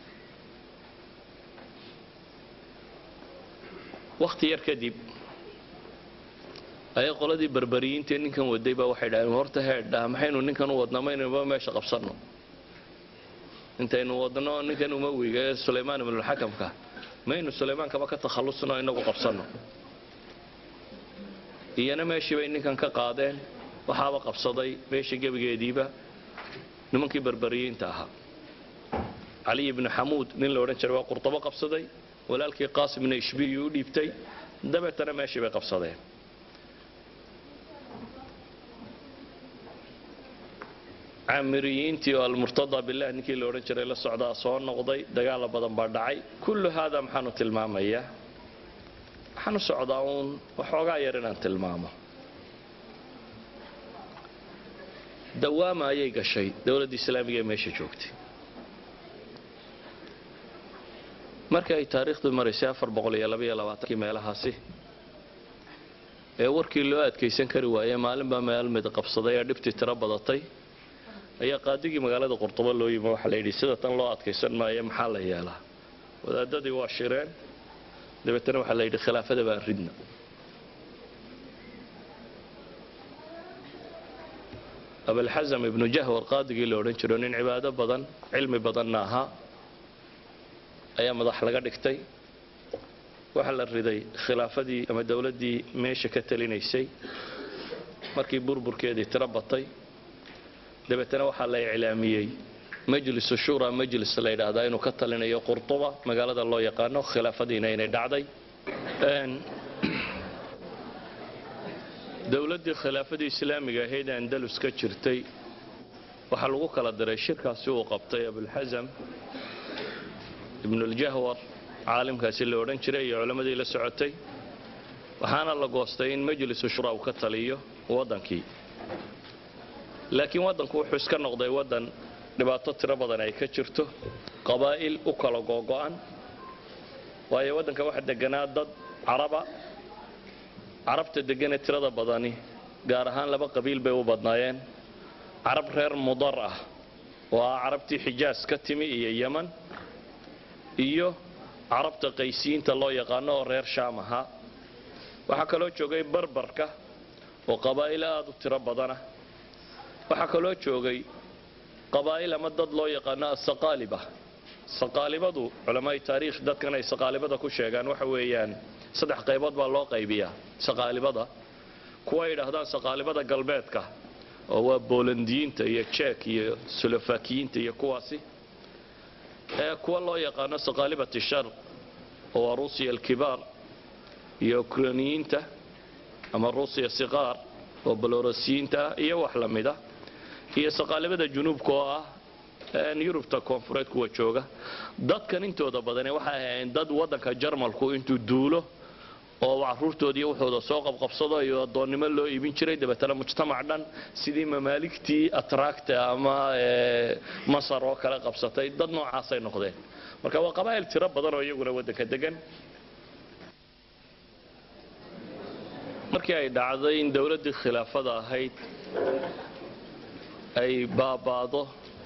wakhti yar kadib ayaa qoladii barbariyiintae ninkan waday baa waxay dhaheen horta heedha maxaynu ninkan u wadnaa maynaba meesha qabsanno intaynu wadno ninkan umawiga ee sulaymaan ibnulxakamka maynu sulaymaan-kaba ka takhallusno inagu qabsanno iyana meeshii bay ninkan ka qaadeen waxaaba qabsaday meeshii gebigeediiba nimankii barbariyiinta ahaa caliy ibnu xamuud nin la odhan jiray waa qurtabo qabsaday walaalkii qaasimna ishbiyuu u dhiibtay dabeetana meeshii bay qabsadeen caamiriyiintii oo almurtada bilah ninkii la odhan jiray la socdaa soo noqday dagaala badan baa dhacay kullu haada maxaanu tilmaamayaa waxaan u socdaa uun waxoogaa yar inaan tilmaamo dawaama ayay gashay dowladda islaamiga ee meesha joogtay marka ay taariikhdu maraysay afar boqol iyo labaiyo labaatankii meelahaasi ee warkii loo adkaysan kari waayey maalinbaa meel mid qabsaday ee dhibtii tiro badatay ayaa qaadigii magaalada qurtubo loo yimi waxaa la yidhi sida tan loo adkaysan maayo maxaa la yeelaa wadaadadii waa shireen dabeetana waxaa la yidhi khilaafada baan ridna abalxasam ibnu jahwar qaadigii la odhan jiro nin cibaado badan cilmi badanna ahaa ayaa madax laga dhigtay waxaa la riday khilaafadii ama dowladdii meesha ka talinaysay markii burburkeedii tiro batay dabeetana waxaa la iclaamiyey majlisu shura majlis la yidhaahdaa inuu ka talinayo qurtuba magaalada loo yaqaano khilaafadiina inay dhacday dowladdii khilaafadii islaamiga ahayd ee andalus ka jirtay waxaa lagu kala diray shirkaasi uu qabtay abulxasam ibnuljahwar caalimkaasi la odhan jiray iyo culammadii la socotay waxaana la goostay in majlisu shura uu ka taliyo waddankii laakiin waddanku wuxuu iska noqday waddan dhibaato tiro badan ay ka jirto qabaa'il u kala googo'an waayo waddanka waxa deganaa dad caraba carabta deganee tirada badani gaar ahaan laba qabiil bay u badnaayeen carab reer mudar ah oo ah carabtii xijaas ka timi iyo yeman iyo carabta qaysiyiinta loo yaqaano oo reer shaam ahaa waxaa kaloo joogay barbarka oo qabaa'il aad u tiro badana waxaa kaloo joogay qabaa'il ama dad loo yaqaano asaqaaliba saqaalibadu culamaai taariikh dadkan ay saqaalibada ku sheegaan waxa weeyaan saddex qaybood baa loo qaybiyaa saqaalibada kuwa yidhaahdaan saqaalibada galbeedka oo waa boolandiyiinta iyo jek iyo solofakiyiinta iyo kuwaasi ee kuwa loo yaqaano saqaalibati shar oo waa ruusiya alkibaar iyo ukrainiyiinta ama ruusiya siqaar oo balorosiyiinta ah iyo wax la mida iyo saqaalibada junuubka oo ah yurubta koonfureed kuwa jooga dadkan intooda badane waxay ahayn dad waddanka jarmalku intuu duulo oo caruurtoodiiyo wuxuuda soo qabqabsado iyo addoonnimo loo iibin jiray dabeetana mujtamac dhan sidii mamaaligtii atraacta ama masar oo kale qabsatay dad noocaasay noqdeen marka waa qabaa'il tiro badan oo iyaguna waddanka degan markii ay dhacday in dowladdii khilaafada ahayd ay baabaado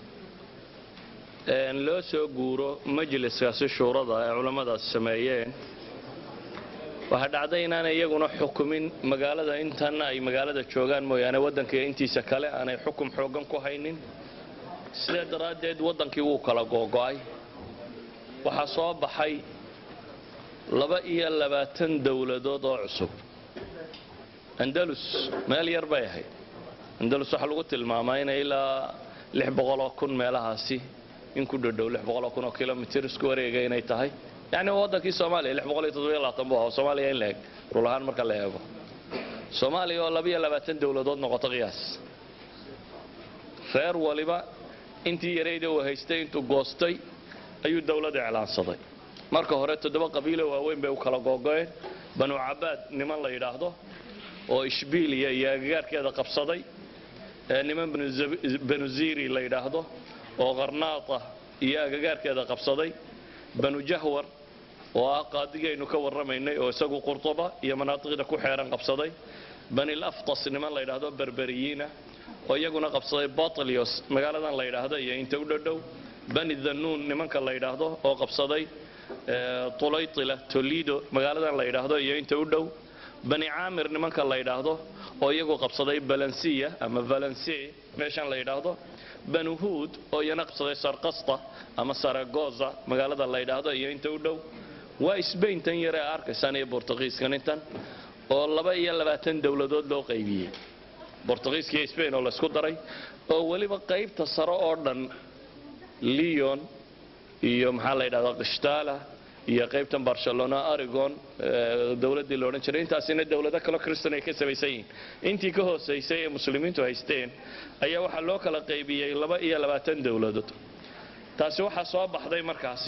loo soo guuro majliskaasi shuurada ay culammadaas sameeyeen waxaa dhacday inaanay iyaguna xukumin magaalada intan ay magaalada joogaan mooyaane waddanka intiisa kale aanay xukum xooggan ku haynin sidaa daraaddeed waddankii wuu kala googo'ay waxaa soo baxay laba iyo labaatan dowladood oo cusub andalus meel yar bay ahayd andalus waxaa lagu tilmaamaa inay ilaa lix boqoloo kun meelahaasi in ku dhodhow lix boqoloo kun oo kilomitir isku wareega inay tahay yacni waa waddankii soomaaliya lix boqol iyo toddobiyo labaatan buu ahaa soomaaliya in la eg rul ahaan marka la eego soomaaliya oo labiyo labaatan dowladood noqoto qiyaas reer waliba intii yarayda uu haystay intuu goostay ayuu dowlad iclaansaday marka hore toddoba qabiilo waaweyn bay u kala googo'een banu cabaad niman la yidhaahdo oo ishbiiliya iyo agagaarkeeda qabsaday niman banu ziri la yidhaahdo oo qarnaata iyo agagaarkeeda qabsaday banu jahwar oo ah qaadigaynu ka warramaynay oo isagu qurtuba iyo manaatiqda ku xeeran qabsaday banil aftas niman la yidhaahdo berberiyiina oo iyaguna qabsaday batlios magaaladan la yidhaahdo iyo inta u dhodhow bani dhanuun nimanka la yidhaahdo oo qabsaday tulaytila tolido magaaladan la yidhaahdo iyo inta u dhow bani caamir nimanka la yidhaahdo oo iyagu qabsaday balansiya ama valensi meeshan la yidhaahdo banu huud oo iyana qabsaday sarkasta ama saragoza magaalada la yidhaahdo iyo inta u dhow waa sbain tan yare a arkaysaan iyo bortugiiskan intan oo laba iyo labaatan dowladood loo qaybiyey bortugiiska iyo sbain oo laysku daray oo weliba qaybta sare oo dhan leon iyo maxaa la yidhahdaa kishtala iyo qaybtan barcelona arigon dowladdii la odhan jiray intaasina dowlado kaleo kristan ay ka samaysan yihiin intii ka hoosaysay ee muslimiintu haysteen ayaa waxaa loo kala qaybiyey laba iyo labaatan dowladood taasi waxaa soo baxday markaasi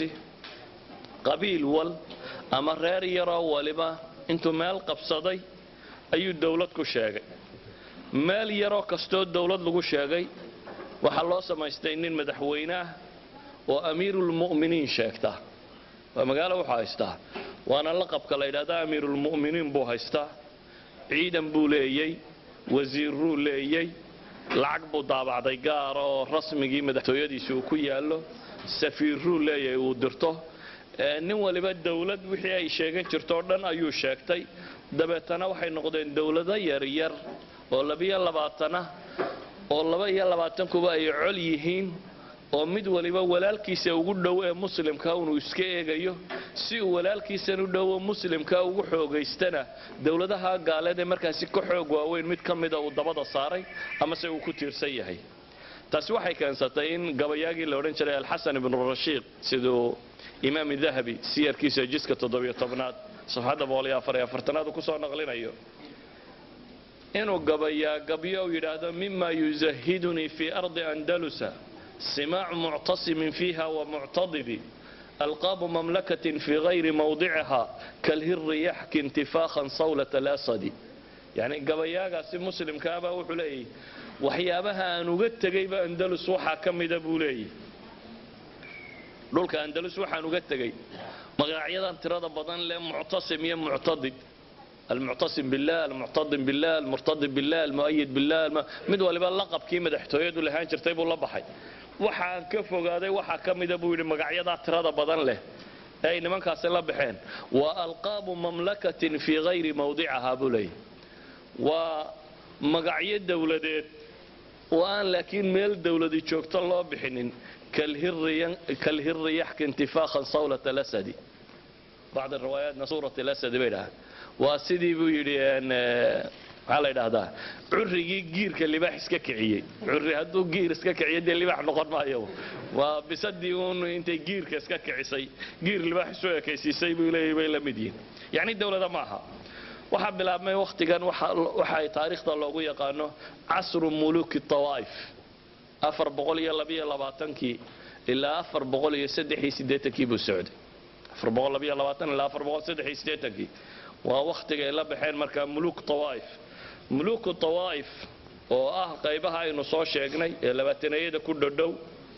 qabiil wal ama reer yaroo waliba intuu meel qabsaday ayuu dowlad ku sheegay meel yaroo kastoo dowlad lagu sheegay waxaa loo samaystay nin madaxweyne ah oo amiirulmu'miniin sheegta waa magaalo wuxuu haystaa waana laqabka la yidhahda amiirulmu'miniin buu haystaa ciidan buu leeyey wasiirruu leeyey lacag buu daabacday gaara oo rasmigii madaxtooyadiisi uu ku yaallo safiirruu leeyahay uu dirto nin waliba dowlad wixii ay sheegan jirtoo dhan ayuu sheegtay dabeetana waxay noqdeen dowlado yaryar oo labiyo labaatana oo laba iyo labaatankuba ay col yihiin oo mid waliba walaalkiisa ugu dhow ee muslimka inuu iska eegayo si uu walaalkiisan u dhowo muslimka ugu xoogaystana dowladaha gaaleed ee markaasi ka xoog waaweyn mid ka mida uu dabada saaray amase uu ku tiirsan yahay taasi waxay keensatay in gabayaagii la odhan jiray alxasan ibnu rashiid siduu imaam dahabi siyarkiisa jiska toddobiyo tobnaad safxadda boqoliyo afariyo afartanaad uu kusoo naqlinayo inuu gabayaa gabyo u yidhaahdo mima yuzahidunii fi ardi andalusa simaacu muctasimin fiiha wamuctadibi alqaabu mamlakatin fii gayri mawdiciha kalhiri yaxki intifaakhan sawlat alasadi yani gabayaagaasi muslimkaabaa wuxuu leeyahy waxyaabaha aan uga tegayba andalus waxaa ka mida buu leeyahy dhulka andalus waxaan uga tegay magacyadan tirada badan leh muctasim iyo muctadib almuctasim billah almuctadim billah almurtadib billah almu'ayid billah mid waliba laqabkii madaxtooyadu lahaan jirtay buu la baxay waxaan ka fogaaday waxaa ka mida buu yidhi magacyadaa tirada badan leh ee ay nimankaasi la baxeen waa alqaabu mamlakatin fii gayri mawdiciha buu leeyahy waa magacyo dowladeed oo aan laakiin meel dowladi joogto loo bixinin kalhiri yaxki intifaakhan sawlat alasadi bacd riwaayaatna suurat alasadi bay dhahaan waa sidii buu yidhi maxaa la yidhaahdaa currigii giirka libaax iska kiciyey curri hadduu giir iska kiciyo dee libaax noqon maayo waa bisadii uun intay giirka iska kicisay giir libaax isu ekaysiisay buu leeyahy bay la mid yihin yacni dowlada ma aha waxaa bilaabmay wakhtigan waxa ay taariikhda loogu yaqaano casru muluki tawaa'if afar boqol iyo labiyo labaatankii ilaa afar boqol iyo saddex iyo siddeetankii buu socday afar boqol labiyo labaatan ilaa afar boqol saddex iyo siddeetankii waa wakhtiga ay la baxeen markaa muluk tawaa'if muluku tawaa'if oo ah qaybaha aynu soo sheegnay ee labaatanayada ku dhodhow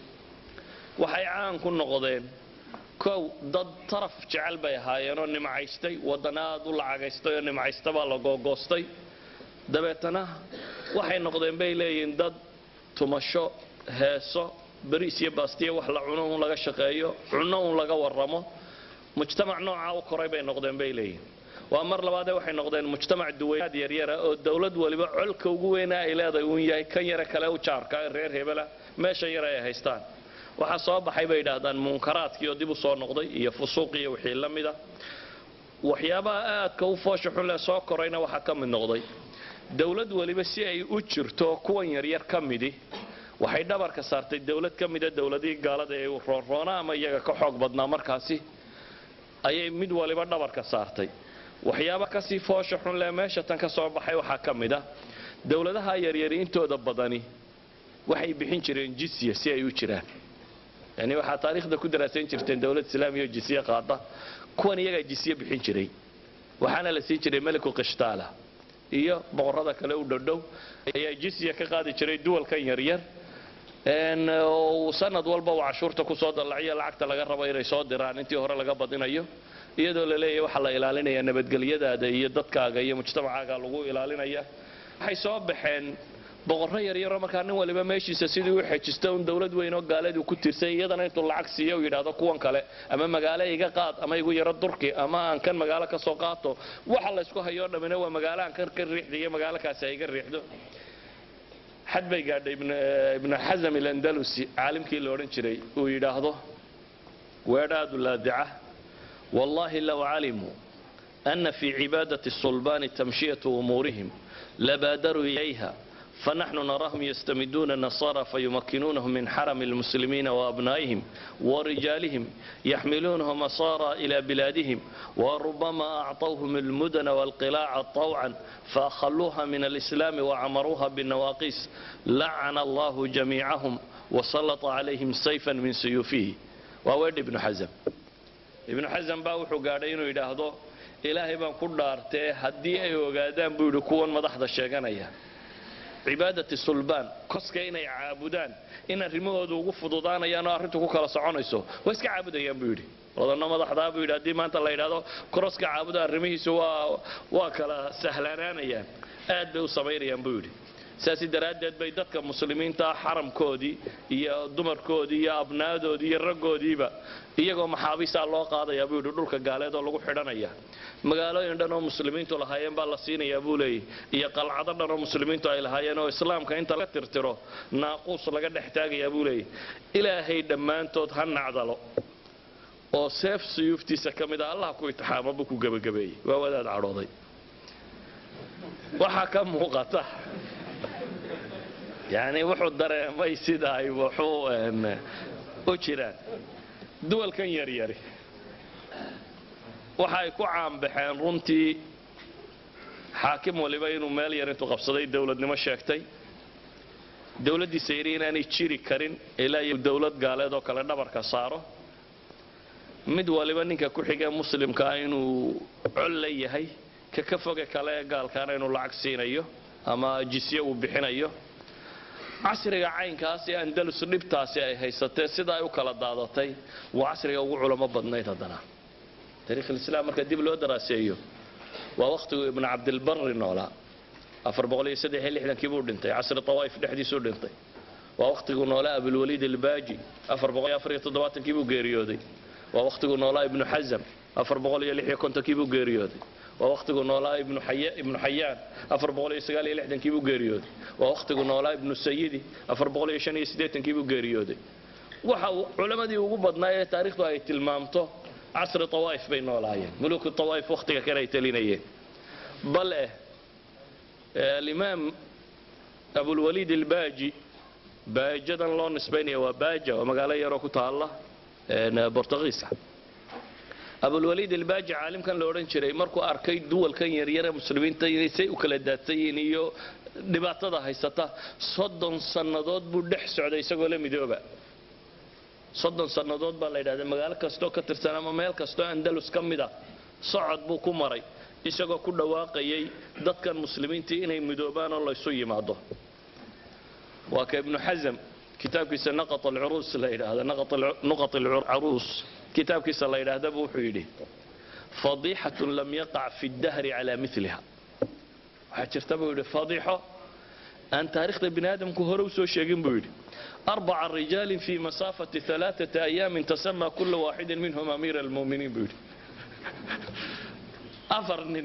waxay caan ku noqdeen kow dad taraf jecel bay ahaayeenoo nimcaystay wadana aad u lacagaystay oo nimcaysta baa la googoostay dabeetana waxay noqdeen bay leeyihiin dad tumasho heeso bariis iyo baastiya wax la cuno un laga shaqeeyo cunno un laga warramo mujtamac noocaa u koray bay noqdeen bay leeyihin waa mar labaadee waxay noqdeen mujtamac duwaynaad yaryara oo dowlad waliba colka ugu weynaa ay leedahay uun yahay kan yare kale u jaarka ee reer hebela meesha yare ay haystaan waxaa soo baxay bay yidhaahdaan munkaraadkii oo dib u soo noqday iyo fusuuq iyo wixii la mida waxyaabaha aadka u foosha xun leh soo korayna waxaa ka mid noqday dowlad waliba si ay u jirto kuwan yaryar ka midi waxay dhabarka saartay dowlad ka mida dowladihii gaalada ee roonroona ama iyaga ka xoog badnaa markaasi ayay mid waliba dhabarka saartay waxyaaba kasii foosha xun leh meesha tan ka soo baxay waxaa ka mid a dowladaha yaryari intooda badani waxay bixin jireen jisya si ay u jiraan yani waxaa taariikhda ku daraasayn jirteen dowlad islaamiya oo jisye qaada kuwan iyagaa jisye bixin jiray waxaana la siin jiray meliku qishtaala iyo boqorada kale u dhowdhow ayaa jisya ka qaadi jiray duwalkan yaryar uu sanad walba uu cashuurta kusoo dallaciyo lacagta laga rabo inay soo diraan intii hore laga badinayo iyadoo la leeyahay waxaa la ilaalinayaa nabadgelyadaada iyo dadkaaga iyo mujtamacaaga lagu ilaalinaya waxay soo baxeen boqorro yaryaroo markaa nin waliba meeshiisa sidii u xejisto un dowlad weyn oo gaaladii ku tirsay iyadana intuu lacag siiyo u yidhaahdo kuwan kale ama magaalo iga qaad ama igu yaro durki ama aan kan magaalo ka soo qaato waxa laysku hayoo dhammina waa magaalo aan kan ka riixda iyo magaalo kaasi ay ga riixdo xad bay gaadhay ibnu xasam ilandalusi caalimkii la odhan jiray uu yidhaahdo weedhaadu laadica wallahi low calimuu ana fii cibaadati sulbaani tamshiyatu umuurihim labaadaruu ilayha فنحن نراهم يستمدون النصارى فيمكنونهم من حرم المسلمين وأبنائهم ورجالهم يحملونهم أسارى إلى بلادهم وربما أعطوهم المدن والقلاع طوعا فأخلوها من الإسلام وعمروها بالنواقيس لعن الله جميعهم وسلط عليهم سيفا من سيوفه وويد ابن حزم ابن حزم باوحو قاعدين يدهدو إلهي بان كدارته هدي أي وقادان بيدو كون مدحضة الشيغانية cibaadati sulbaan koska inay caabudaan in arrimahooda ugu fududaanayaan oo arrintu ku kala soconayso waa iska caabudayaan buu yidhi odanno madaxdaa buu yidhi haddii maanta la yidhahdo koroska caabuda arrimihiisu waa waa kala sahlanaanayaan aad bay u samaynayaan buu yidhi saasi daraaddeed bay dadka muslimiinta xaramkoodii iyo dumarkoodii iyo abnaadoodii iyo raggoodiiba iyagoo maxaabiisaa loo qaadayaa buu yidhi dhulka gaaleed oo lagu xidhanaya magaalooyin dhan oo muslimiintu lahaayeen baa la siinayaa buu leeyay iyo qalcado dhan oo muslimiintu ay lahaayeen oo islaamka inta laga tirtiro naaquus laga dhex taagayaa buu leeyay ilaahay dhammaantood ha nacdalo oo seef suyuuftiisa ka mid a allah ku itixaamo buu ku gebagabeeyey waa wadaad cadhooday waxaa ka muuqata yani wuxuu dareemay sida ay wuxuu u jiraan duwalkan yaryari waxa ay ku caanbaxeen runtii xaakim waliba inuu meel yar intuu qabsaday dowladnimo sheegtay dowladdiisa yidhi inaanay jiri karin ilaa iyo dowlad gaaleed oo kale dhabarka saaro mid waliba ninka ku xigee muslimkaa inuu col la yahay ka ka foge kale ee gaalkaana inuu lacag siinayo ama jisye uu bixinayo casriga caynkaas ee andalus dhibtaasi ay haysatee sida ay u kala daadatay waa casriga ugu culamo badnayd haddana taariikhulislaam marka dib loo daraaseeyo waa wakhtigu ibnu cabdilbari noolaa afar boqol iyo saddex iyo lixdankii buu dhintay casri tawaa'if dhexdiisuu dhintay waa wakhtigu noolaa abulwaliid albaaji afar boqol iyo afar iyo toddobaatankii buu geeriyooday waa wakhtigu noolaa ibnu xasam afar boqol iyo lix iyo kontonkii buu geeriyooday waa wakhtigu noolaa ibnu xayaan afar boqol iyo sagaal iyo lixdankii buu geeriyooday waa wakhtigu noolaa ibnu sayidi afar boqol iyo shan iyo siddeetankii buu geeriyooday waxa uu culammadii ugu badnaa ee taariikhdu ay tilmaamto casri tawaa'if bay noolaayeen muluku tawaa'if wakhtiga kale ay talinayeen bal eh alimaam abulwaliid albaaji baajadan loo nisbaynaya waa baaja waa magaalo yaroo ku taalla bortugiisa abulwaliid albaaji caalimkan la odhan jiray markuu arkay duwalkan yaryare muslimiinta inay say u kala daadsan yihiin iyo dhibaatada haysata soddon sannadood buu dhex socday isagoo la midooba soddon sannadood baa la yidhahda magaalo kastoo ka tirsan ama meel kastoo andalus ka mid a socod buu ku maray isagoo ku dhawaaqayay dadkan muslimiintii inay midoobaan oo laysu yimaado waa ka ibnu xasam kitaabkiisa naqat alcuruus la yidhaahda nuqat alcaruus kitaabkiisa la yidhaahdaba wuxuu yidhi fadiixatun lam yaqac fi ddahri calaa miliha waxaa jirta buu yidhi fadiixo aan taarikhda bini aadamku hore u soo sheegin buu yidhi arbaca rijaalin fii masaafati alaaata ayaamin tasamaa kula waaxidin minhum amiira almu'miniin buu yidhi afar nin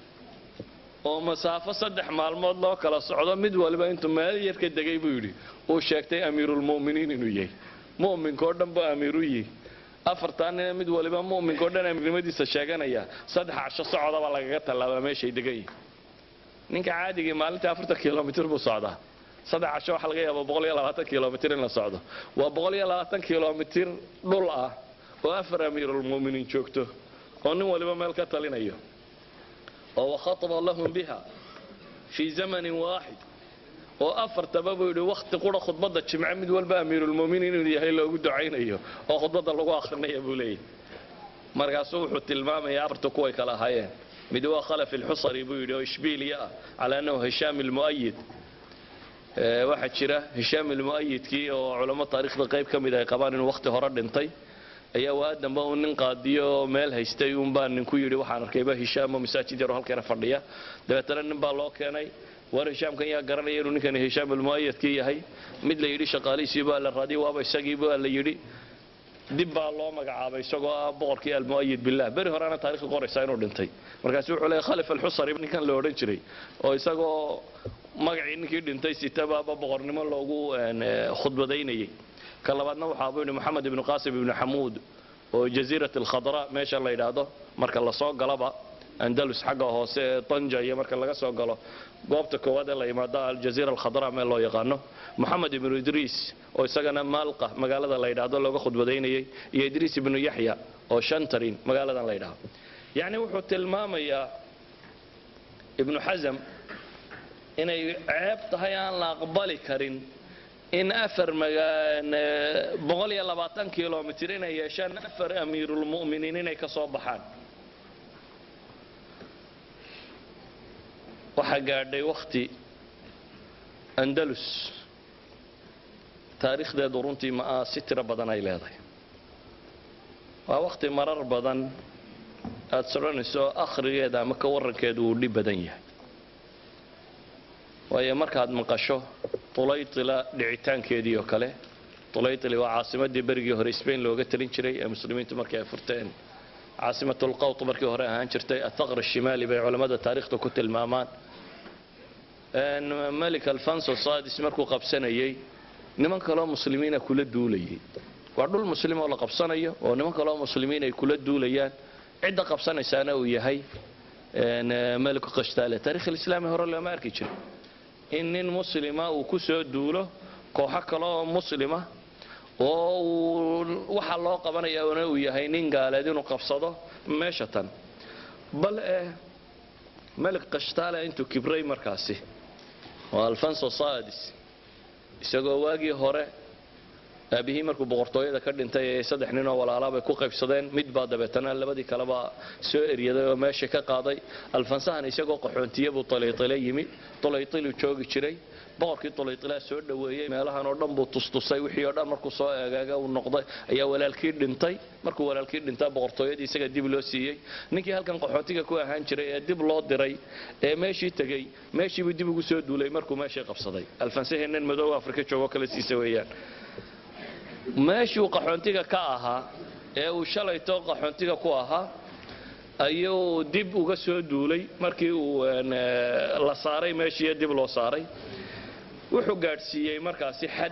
oo masaafo saddex maalmood loo kala socdo mid waliba intuu meel yar ka degay buu yidhi uu sheegtay amiirulmu'miniin inuu yahay mu'minkao dhan buu amiiru yihi afartaa nina mid waliba mu'minkao dhan amiirnimadiisa sheeganaya saddex casho socodaba lagaga tallaabaa meeshay degan yihin ninka caadigii maalintii afartan kilomitr buu socdaa saddex casho waxaa laga yaaba boqol iyo labaatan kilomitr in la socdo waa boqol iyo labaatan kilomitr dhul ah oo afar amiirulmu'miniin joogto oo nin waliba meel ka talinayo oo wakhataba lahum biha fii zamanin waaxid oo afartaba buu yidhi wakhti qura khudbadda jimce mid walba amiirulmu'miniin inuu yahay loogu ducaynayo oo khudbadda lagu akhrinaya buu leeyahy markaasuu wuxuu tilmaamaya afarta kuway kala ahaayeen mid waa khalaf ilxusari buu yidhi oo ishbiiliya ah calaa annahu hishaam ilmu'ayid waxaa jira hishaam ilmu'ayidkii oo culamo taariikhda qayb ka mid ay qabaan inuu wakhti hore dhintay ayaa waa dambe uu nin qaadiyo oo meel haystay uunbaa ninku yidhi waxaan arkayba hishaamo masaajid yaroo halkeena fadhiya dabeetana nin baa loo keenay war hishaamkan yaa garanaya inuu ninkani hishaam almu'ayadkii yahay mid la yidhi shaqaalihiisii baa la raadiyay waaba isagii baa la yidhi dib baa loo magacaabay isagoo ah boqorkii almu'ayid billah beri horena taarikhda qoraysaa inuu dhintay markaasu wuxuu leeyahy khalif alxusari ninkan la odhan jiray oo isagoo magacii ninkii dhintay sitabaaba boqornimo loogu khudbadaynayay ka labaadna waxaa buu yidhi moxamed ibnu qaasim ibnu xamuud oo jaziirat alkhadra meesha la yidhaahdo marka lasoo galaba andalus xagga hoose ee tanja iyo marka laga soo galo goobta koowaad ee la yimaado aljaziira alkhadra meel loo yaqaano moxamed ibnu idriis oo isagana maalqa magaalada la yidhaahdo looga khudbadaynayay iyo idriis ibnu yaxya oo shantarin magaaladan la yidhaahdo yacni wuxuu tilmaamayaa ibnu xasam inay ceeb tahay aan la aqbali karin in afar boqol iyo labaatan kilomitr inay yeeshaan afar amiirulmu'miniin inay ka soo baxaan waxaa gaadhay wakhti andalus taariikhdeedu runtii ma si tiro badan ay leedahay waa wakhti marar badan aada sodhanayso akhrigeeda ama ka warrankeedu uu dhib badan yahay waayo markaad maqasho tulaytila dhicitaankeedii oo kale tulaytili waa caasimadii berigii hore sbain looga talin jiray ee muslimiintu markii ay furteen caasimatulqawt markii hore ahaan jirtay athaqr shimaali bay culammada taariikhda ku tilmaamaan melik alfonso sadis markuu qabsanayay niman kaloo muslimiina kula duulayay waa dhul muslim oo la qabsanayo oo niman kaloo muslimiin ay kula duulayaan cidda qabsanaysaana uu yahay meliku qashtaale taarikh alislaami hore looma arki jiray in nin muslima uu ku soo duulo kooxo kale oo muslima oo uu waxa loo qabanayaana uu yahay nin gaaleed inuu qabsado meesha tan bal eh melik qashtaale intuu kibray markaasi oo alfonso sadis isagoo waagii hore aabihii markuu boqortooyada ka dhintay ee saddex nin oo walaalabay ku qaybsadeen mid baa dabeetana labadii kaleba soo eryaday oo meesha ka qaaday alfansahan isagoo qaxoontiye buu talaytile yimi talaytiluu joogi jiray boqorkii talaytilaa soo dhoweeyey meelahan oo dhan buu tustusay wixii oo dhan markuu soo eegaaga uu noqday ayaa walaalkii dhintay markuu walaalkii dhintaa boqortooyadii isaga dib loo siiyey ninkii halkan qaxoontiga ku ahaan jiray ee dib loo diray ee meeshii tegey meeshiibuu dib ugu soo duulay markuu meeshii qabsaday alfansahii nin madow afrika joogo kala siisa weeyaan meeshuu qaxoontiga ka ahaa ee uu shalayto qaxoontiga ku ahaa ayuu dib uga soo duulay markii uu la saaray meeshii dib loo saaray wuxuu gaadhsiiyey markaasi xad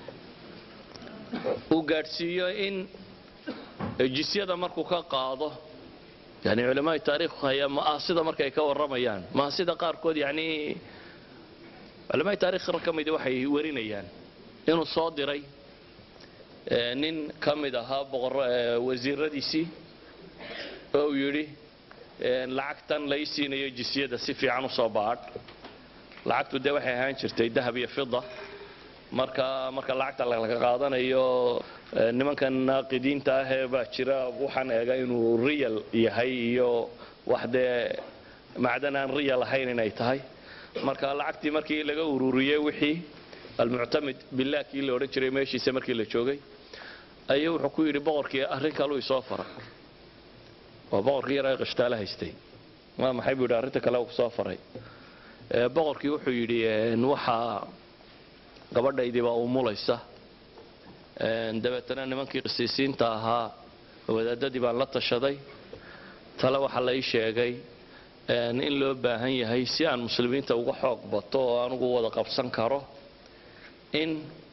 uu gaadhsiiyo in jisyada markuu ka qaado yani culamaai taariikhu hayaa ma'aasida markay ka warramayaan ma'aasida qaarkood yani culamaai taarikh ka midi waxay warinayaan inuu soo diray nin ka mid ahaa wasiiradiisii oo uu yidhi lacagtan lai siinayo jisyada si fiican u soo baadh lacagtu dee waxay ahaan jirtay dahab iyo fida marka marka lacagta laga qaadanayo nimankan naaqidiinta ahee baa jira waxaan eega inuu riyal yahay iyo wax dee macdan aan riyal ahayn inay tahay marka lacagtii markii laga ururiyey wixii almuctamid billah kii la odhan jiray meeshiisa markii la joogay ayuu wuxuu ku yidhi boqorkii arrin kaluu isoo fara waa boqorkii yaraa qashtaale haystay waa maxay buu yidhi arrinta kale uu kusoo faray boqorkii wuxuu yidhi waxaa gabadhaydii baa umulaysa dabeetana nimankii qisiisiinta ahaa wadaadadii baan la tashaday tale waxaa la ii sheegay in loo baahan yahay si aan muslimiinta uga xoog bato oo anugu wada qabsan karo in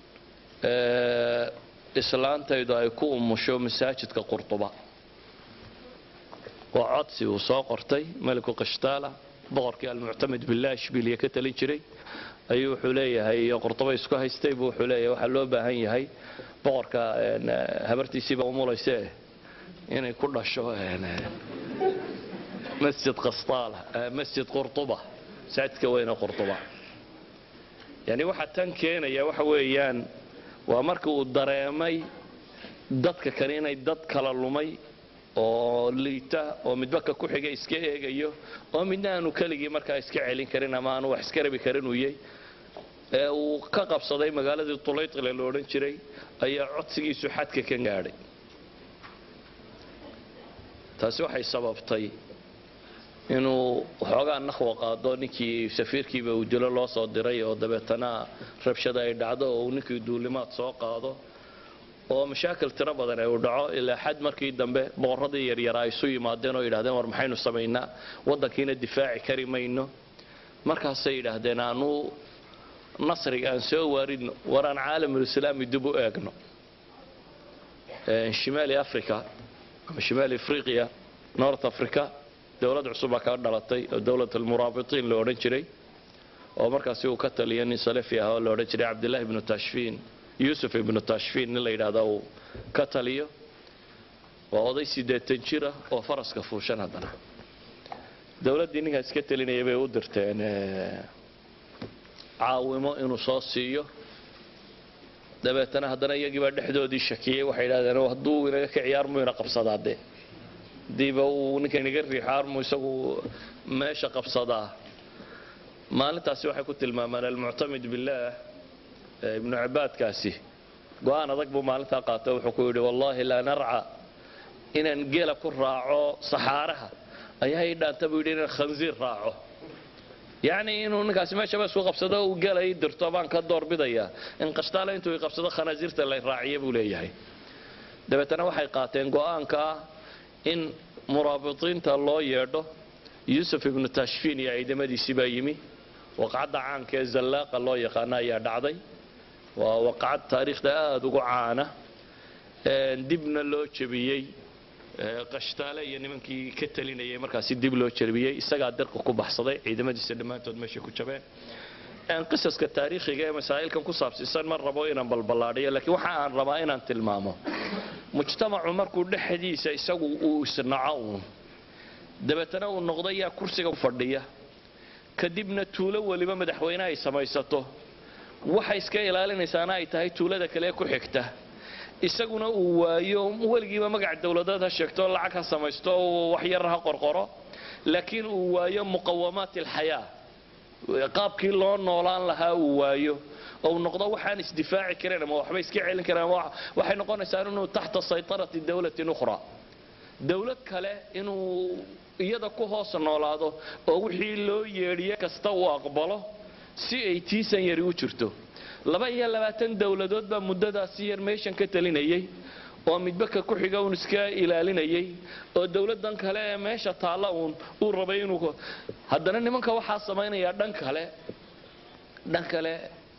islaantaydu ay ku umusho masaajidka qurtuba waa codsi uu soo qortay meliku qishtaala boqorkii almuctamid billah ishbiliya ka talin jiray ayuu wuxuu leeyahay iyo qurtuba isku haystay buu wuxuu leeyahay waxaa loo baahan yahay boqorka habartiisiiba umulayse inay ku dhasho masjid qastaala masjid qurtuba masaajidka weyne qurtuba yani waxaa tan keenaya waxa weeyaan waa marka uu dareemay dadka kale inay dad kala lumay oo liita oo midba ka ku xiga iska eegayo oo midna aanu keligii markaa iska celin karin ama aanu wax iska rabi karin uyay ee uu ka qabsaday magaaladii tulaytile la odhan jiray ayaa codsigiisu xadka ka gaadhay taasi waxay sababtay inuu waxoogaa naqwa qaado ninkii safiirkiiba uu dilo loo soo diray oo dabeetana rabshada ay dhacdo oo uu ninkii duulimaad soo qaado oo mashaakil tiro badan ay u dhaco ilaa xad markii dambe boqorradii yaryara ay isu yimaadeen oo yidhahdeen war maxaynu samaynaa waddankiina difaaci kari mayno markaasay yidhaahdeen aanu nasriga aan soo waaridno war aan caalamulislaami dib u eegno shimaali africa ama shimaali afriqiya north africa dowlad cusubaa kaa dhalatay oo dowlad almuraabitiin la odhan jiray oo markaasi uu ka taliya nin salafi ah oo la odhan jiray cabdillahi ibnu tashfiin yuusuf ibnu tashfiin nin la yidhahda uu ka taliyo waa oday siddeetan jira oo faraska fuushan haddana dowladdii ninkaas ka telinaya bay u dirteen caawimo inuu soo siiyo dabeetana haddana iyagiibaa dhexdoodii shakiyey waxay yidhahdeen hadduu inaga ka ciyaarmu ina qabsadaa dee hadiiba uu ninka inaga riixo armu isagu meesha qabsadaa maalintaasi waxay ku tilmaamaan almuctamid billaah ibnu cibaadkaasi go-aan adag buu maalintaa qaata wuxuu ku yidhi wallaahi laa narca inaan gela ku raaco saxaaraha ayaa ii dhaanta buu yidhi inaan khansiir raaco yacni inuu ninkaasi meeshaba isku qabsado uu gela ii dirto baan ka doorbidayaa in qashtaale intuu i qabsado khanaasiirta la raaciya buu leeyahay dabeetana waxay qaateen go-aanka ah in muraabiطiinta loo yeedho yuusuf ibnu tashfiin iyo ciidamadiisii baa yimi waqcadda caanka ee zallaaqa loo yaqaano ayaa dhacday waa waqcad taariikhda aada ugu caana dibna loo jebiyey qashtaale iyo nimankii ka talinayay markaasi dib loo jebiyey isagaa dirqa ku baxsaday ciidamadiisa dhammaantood meeshay ku jabeen qisaska taariikhiga ee masaa'ilkan ku saabsiisan ma rabo inaan balballaadhiyo laakiin waxa aan rabaa inaan tilmaamo mujtamacu markuu dhexdiisa isagu uu isnaco uun dabeetana uu noqdo yaa kursiga u fadhiya kadibna tuulo weliba madaxweyne ay samaysato waxay iska ilaalinaysaana ay tahay tuulada kale ku xigta isaguna uu waayo weligiiba magac dowladeed ha sheegto lacag ha samaysto wax yar ha qorqoro laakiin uu waayo muqawamaat alxayaa qaabkii loo noolaan lahaa uu waayo ou noqdo waxaan isdifaaci karayn ama waxba iska celin karaan waxay noqonaysaa inuu taxta saytarati dowlatin ukhra dowlad kale inuu iyada ku hoos noolaado oo wixii loo yeedhiye kasta uu aqbalo si ay tiisan yari u jirto laba iyo labaatan dowladood baa muddadaasi yar meeshan ka talinayay oo midba ka ku xiga uun iska ilaalinayay oo dowladdan kale ee meesha taalla uun uu rabay inuu haddana nimanka waxaa samaynayaa dhan kale dhan kale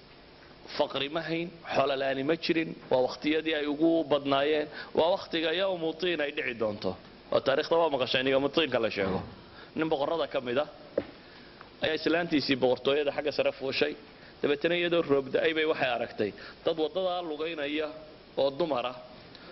faqri ma hayn xololaani ma jirin waa wakhtiyadii ay ugu badnaayeen waa wakhtiga yowmu tiin ay dhici doonto oo taarikhda waa maqasheen yowmutiinka la sheego nin boqorrada ka mid a ayaa islaantiisii boqortooyada xagga sare fuushay dabeetana iyadoo roobda-ay bay waxay aragtay dad waddadaa lugaynaya oo dumar ah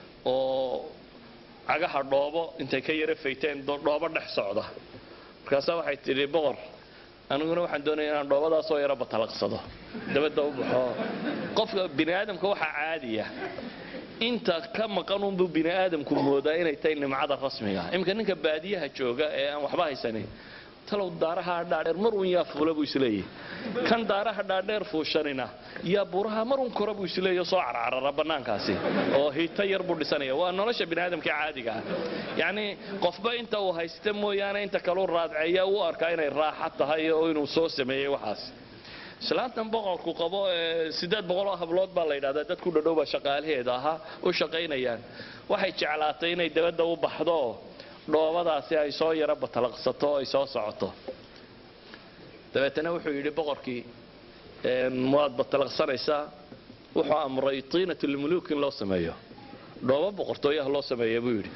oo cagaha dhoobo intay ka yara fayteen dhoobo dhex socda markaasaa waxay tidhi boqor aniguna waxaan doonaya inaan dhoobadaasoo yaro batalaqsado dabadda u baxo qofka bini aadamka waxaa caadiya inta ka maqan unbuu bini aadamku moodaa inay tahay nimcada rasmiga iminka ninka baadiyaha jooga ee aan waxba haysanin talow daaraha dhaadheer mar uun yaa fuula buu isleeyahy kan daaraha dhaadheer fuushanina yaa buraha mar uun kora buu isleeya soo carcarara bannaankaasi oo hiito yar buu dhisanaya waa nolosha biniaadamka caadiga ah yacnii qofba inta uu haysta mooyaane inta kaleu raadceeya u arkaa inay raaxa tahay oo inuu soo sameeyey waxaas islaantan boqorku qabo ee siddeed boqoloo hablood baa la yidhahdaa dad ku dhadhowba shaqaalaheeda ahaa u shaqaynayaan waxay jeclaatay inay dabadda u baxdo dhoobadaasi ay soo yaro batalaqsato oo ay soo socoto dabeetana wuxuu yidhi boqorkii waad batalaqsanaysaa wuxuu amray tiinat lmuluuk in loo sameeyo dhoobo boqortooyaha loo sameeya buu yidhi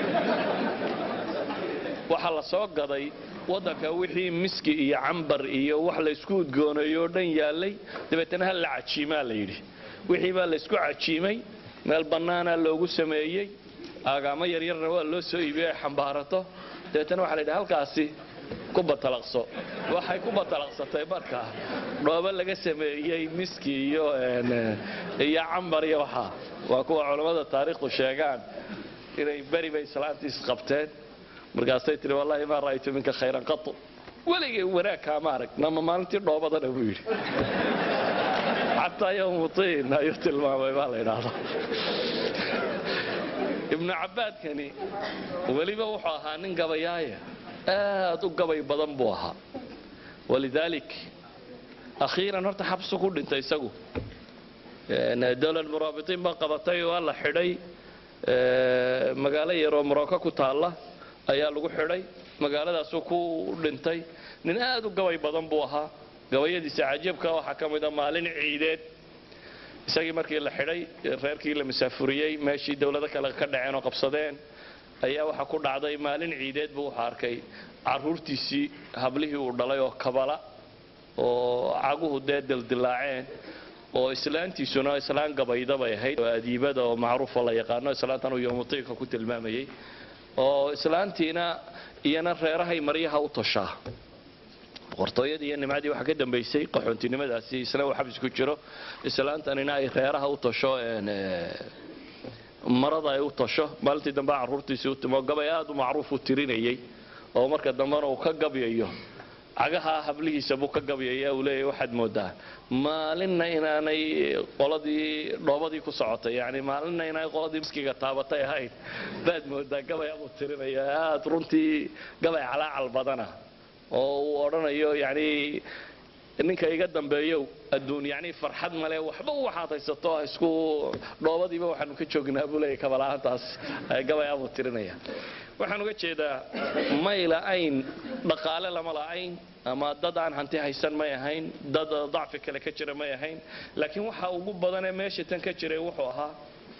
waxaa la soo gaday waddanka wixii miski iyo cambar iyo wax laysku udgooneeyo oo dhan yaallay dabeetana ha la cajiimaa la yidhi wixii baa laysku cajiimay meel bannaana loogu sameeyey aagaamo yaryarna waa loo soo iibiyey ay xambaarato dabeetana waxa la yidhi halkaasi ku batalaqso waxay ku batalaqsatay markaa dhoobo laga sameeyey miski iyo iyo cambar iyo waxaa waa kuwa culammada taariikhdu sheegaan inay beri bay islaantiis qabteen markaasay tihi wallahi maa ra'aytu minka khayran qatu weligay wanaag kaama arag nama maalintii dhoobadana buu yidhi xataa yowmutiin ayuu tilmaamay baa la yidhaahdaa ibnu cabbaadkani weliba wuxuu ahaa nin gabayaaya aad u gabay badan buu ahaa walidaalik akhiiran horta xabsu ku dhintay isagu dowlad muraabitiin baa qabatay waa la xidhay magaalo yaroo morocco ku taalla ayaa lagu xidhay magaaladaasuu ku dhintay nin aad u gabay badan buu ahaa gabayadiisa cajiibka waxaa ka mid a maalin ciideed isagii markii la xidhay reerkii la masaafuriyey meeshii dowlado kale ka dhaceen oo qabsadeen ayaa waxaa ku dhacday maalin ciideed buu wuxuu arkay caruurtiisii hablihii uu dhalay oo kabala oo caguhu dee dildilaaceen oo islaantiisuna islaan gabayda bay ahayd oo adiibada oo macruufa la yaqaano islaantan uu yomutiinka ku tilmaamayey oo islaantiina iyana reerahay maryaha u toshaa boqortooyadii iyo nimcadii waxaa ka dambaysay qaxoontinimadaasi isna uu xabsi ku jiro islaantanina ay reeraha u tosho marada ay u tosho maalintii dambe caruurtiisii u timo gabay aad u macruuf u tirinayey oo marka dambena uu ka gabyayo cagaha hablihiisa buu ka gabyaya uu leeyahy waxaad moodaa maalinna inaanay qoladii dhoobadii ku socotay yani maalinna inaanay qoladii miskiga taabatay ahayn baad moodaa gabay abuu tirinaya aad runtii gabay calaacal badana oo uu odhanayo yani ninka iga dambeeyow adduun yani farxad male waxba waxaad haysato isku dhoobadiiba waxaanu ka joognaa buu leeyahy kabala-aantaas gabay abuu tirinaya waxaan uga jeedaa may la'ayn dhaqaale lama la'ayn ama dad aan hanti haysan may ahayn dad dacfi kale ka jira may ahayn laakiin waxa ugu badanee meesha tan ka jiray wuxuu ahaa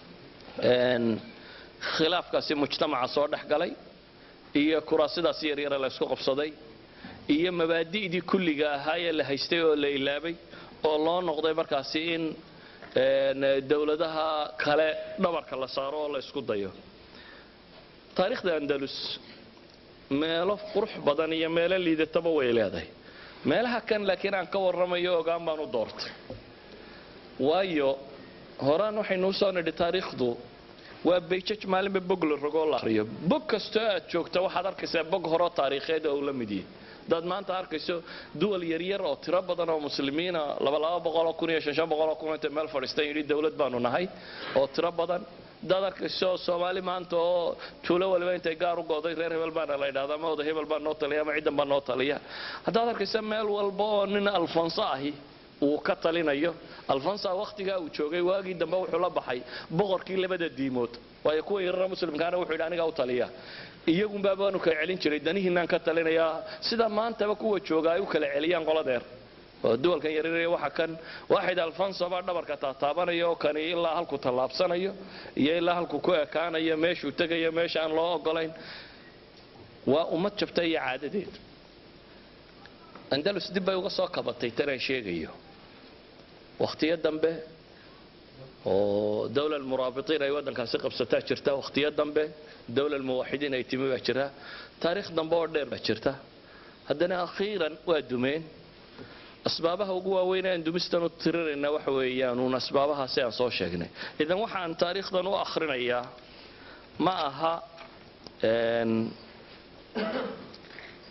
khilaafkaasi mujtamaca soo dhex galay iyo kuraasidaas yaryara la ysku qabsaday iyo mabaadi'dii kulliga ahaayee la haystay oo la ilaabay oo loo noqday markaasi in dowladaha kale dhabarka la saaro oo la ysku dayo taariikhda andalus meelo qurux badan iyo meelo liidataba way leedahay meelaha kan laakiin aan ka warramayo ogaan baan u doortay waayo horaan waxaynu usoo nidhi taariikhdu waa bayjaj maalinba bog la rogoo la ariyo bog kastoo aad joogta waxaad arkaysaa bog horeo taariikheed oo uu la mid yahay hadaad maanta arkayso duwal yaryar oo tiro badan oo muslimiina labalaba boqoloo kun iyo shanshan boqoloo kun intay meel fadhiistan yidhi dowlad baanu nahay oo tiro badan hadaad arkayso soomaali maanta oo tuulo waliba intay gaar u go'day reer hebel baana la yidhahda ama oda hebel baa noo taliya ama ciddan baa noo taliya haddaad arkayso meel walba oo nin alfonso ahi uu ka talinayo alfonsa wakhtigaa uu joogay waagii dambe wuxuu la baxay boqorkii labada diimood waayo kuwa yarara muslimkaana wuxuu yidhi anigaa u taliya iyagunbaa baanu kala celin jiray danihiinaan ka talinayaa sida maantaba kuwa jooga ay u kala celiyaan qoladeer oo duwalkan yaryar waxa kan waaxid alfonso baa dhabarka taataabanaya oo kani ilaa halku tallaabsanayo iyo ilaa halku ku ekaanayo meeshuu tegayo meesha aan loo ogolayn waa ummad jabta iyo caadadeed andalus dib bay uga soo kabatay tanaan sheegayo wakhtiyo dambe oo dowla muraabitiin ay waddankaasi qabsataa jirta wakhtiyo dambe dowla muwaxidiin ay timi baa jira taariikh dambe oo dheer baa jirta haddana akhiiran waa dumeen asbaabaha ugu waaweyn aan dumistan u tirirayna waxa weeyaan uun asbaabahaasi aan soo sheegnay idan waxaan taariikhdan u akhrinayaa ma aha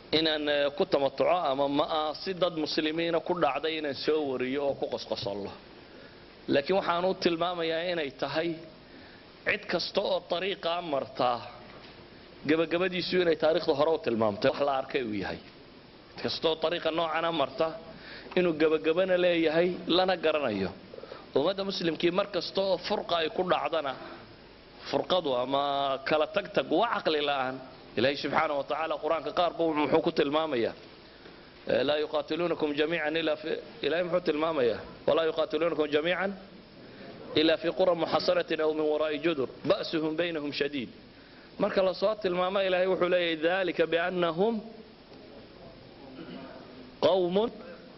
inaan eh, ku tamatuco ama ma ah si dad muslimiina ku dhacday inaan soo wariyo oo ku qosqosollo laakiin waxaan u tilmaamayaa inay tahay cid kasta oo dariiqaa martaa gebagabadiisu inay taariikhda hore u tilmaamtay wax la arkay uu yahay cid kastaoo dariiqa noocana marta inuu gebagabana leeyahay lana garanayo ummadda muslimkii mar kasta oo furqa ay ku dhacdana furqadu ama kala tagtag waa caqli la'aan ilaahay subxaana wa tacaala qur-aanka qaar buu muxuu ku tilmaamayaa Eh, laa yuqaatiluunakum jamiican ilaa fi ilahay muxuu tilmaamayaa walaa yuqaatiluunakum jamiican ila fi qura muxasaratin aw min waraa'i judur ba'suhum baynahum shadiid marka lasoo tilmaamo ilaahay wuxuu leeyahay dalika biannahum qawmun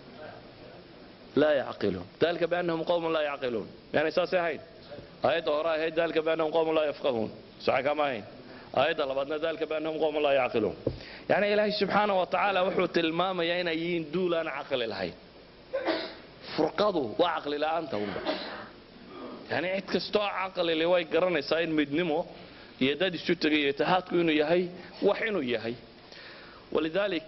laa yacqiluun dalika biannahum qawmun laa yacqiluun yani saasay ahayn aayadda hore ahayd dalika biannahum qawmun laa yafqahuun saxa kama ahayn aayadda labaadna dalika biannahum qawmun laa yacqiluun yani ilaahay subxaana wa tacaala wuxuu tilmaamayaa inay yihiin duul aan caqli lahayn furqadu waa caqli la'aanta unba yani cid kastoo caqlile way garanaysaa in midnimo iyo dad isu tegay iyo itihaadku inuu yahay wax inuu yahay walidaalik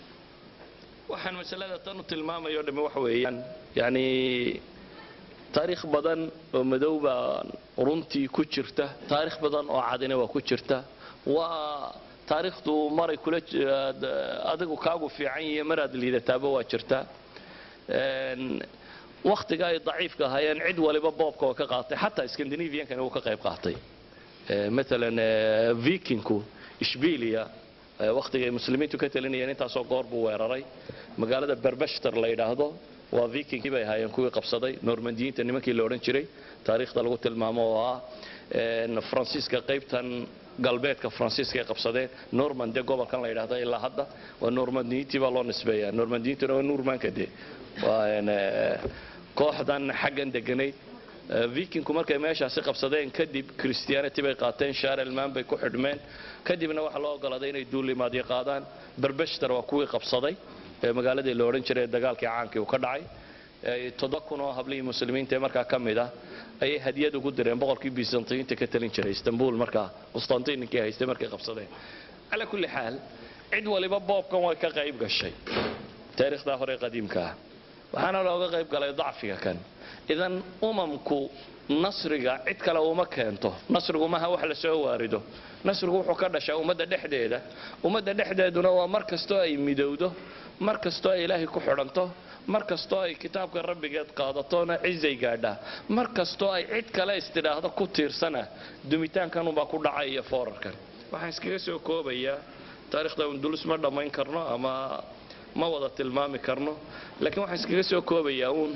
waxaan masalada tan u tilmaamayo dhami wax weeyaan yani taariikh badan oo madow baa runtii ku jirta taariikh badan oo cadina waa ku jirta waa taariikhdu maray kula j- aad- adigu kaagu fiican yihiyo maraad liidataaba waa jirta Een, wakhtiga ay daciifka ahaayeen cid waliba boobka oo ka qaatay xataa scandinaviankani wuu ka qayb qaatay Eh, maalan eh, vikingku ishbiiliya eh, wakhtiga ay muslimiintu ka talinayeen intaasoo goor buu weeraray magaalada berbeshter la yidhaahdo waa vikingkii bay ahaayeen kuwii qabsaday normandiyiinta nimankii la odhan jiray taariikhda lagu tilmaamo oo ah een, faransiiska qaybtan galbeedka faransiiska ay qabsadeen normande gobolkan la yidhaahdo ilaa hadda waa normandiyiintii baa loo nisbeeyaa normandiyintuna waa nuurmaanka de waa een, eh, kooxdan xaggan deganayd Eh, vikingku markay meeshaasi qabsadeen kadib christianity bay qaateen shaarelman bay ku xidhmeen kadibna waxaa loo ogolaaday inay duulimaadyo qaadaan berbeshter waa kuwii qabsaday ee magaaladii la odhan jiray ee dagaalkii caankii uu ka dhacay Eh, toddoba kun oo hablihii muslimiinta ee markaa ka mid ah ayay hadiyad ugu direen boqorkii byzantiyiinta ka talin jiray istanbul markaa qustantininkii haystay markay qabsadeen calaa kulli xaal cid waliba boobkan way ka qayb gashay taariikhdaa hore ee qadiimka ah waxaana looga qayb galay dacfiga kan idan umamku nasriga cid kale uma keento nasrigu maha wax la soo waarido nasrigu wuxuu ka dhashaa ummadda dhexdeeda ummadda dhexdeeduna waa mar kastoo ay midowdo mar kastoo ay ilaahay ku xidhanto mar kastoo ay kitaabka rabbigeed qaadatona cizay gaadhaa mar kastoo ay cid kale istidhaahdo ku tiirsana dumitaankanunbaa ku dhacay iyo foorarkan waxaan iskaga soo koobayaa taarikhda undulus ma dhammayn karno ama ma wada tilmaami karno laakiin waxaan iskaga soo koobayaa uun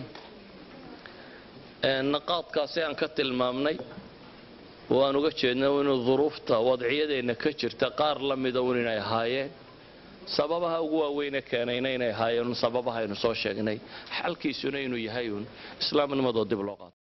ee, naqaadkaasi aan ka tilmaamnay oo aan uga jeedna inuu duruufta wadciyadeenna ka jirta qaar la mida un inay ahaayeen sababaha ugu waaweyne keenayna inay ahaayeen un sababaha aynu soo sheegnay xalkiisuna inuu yahay uun islaamnimadoo dib loo qaato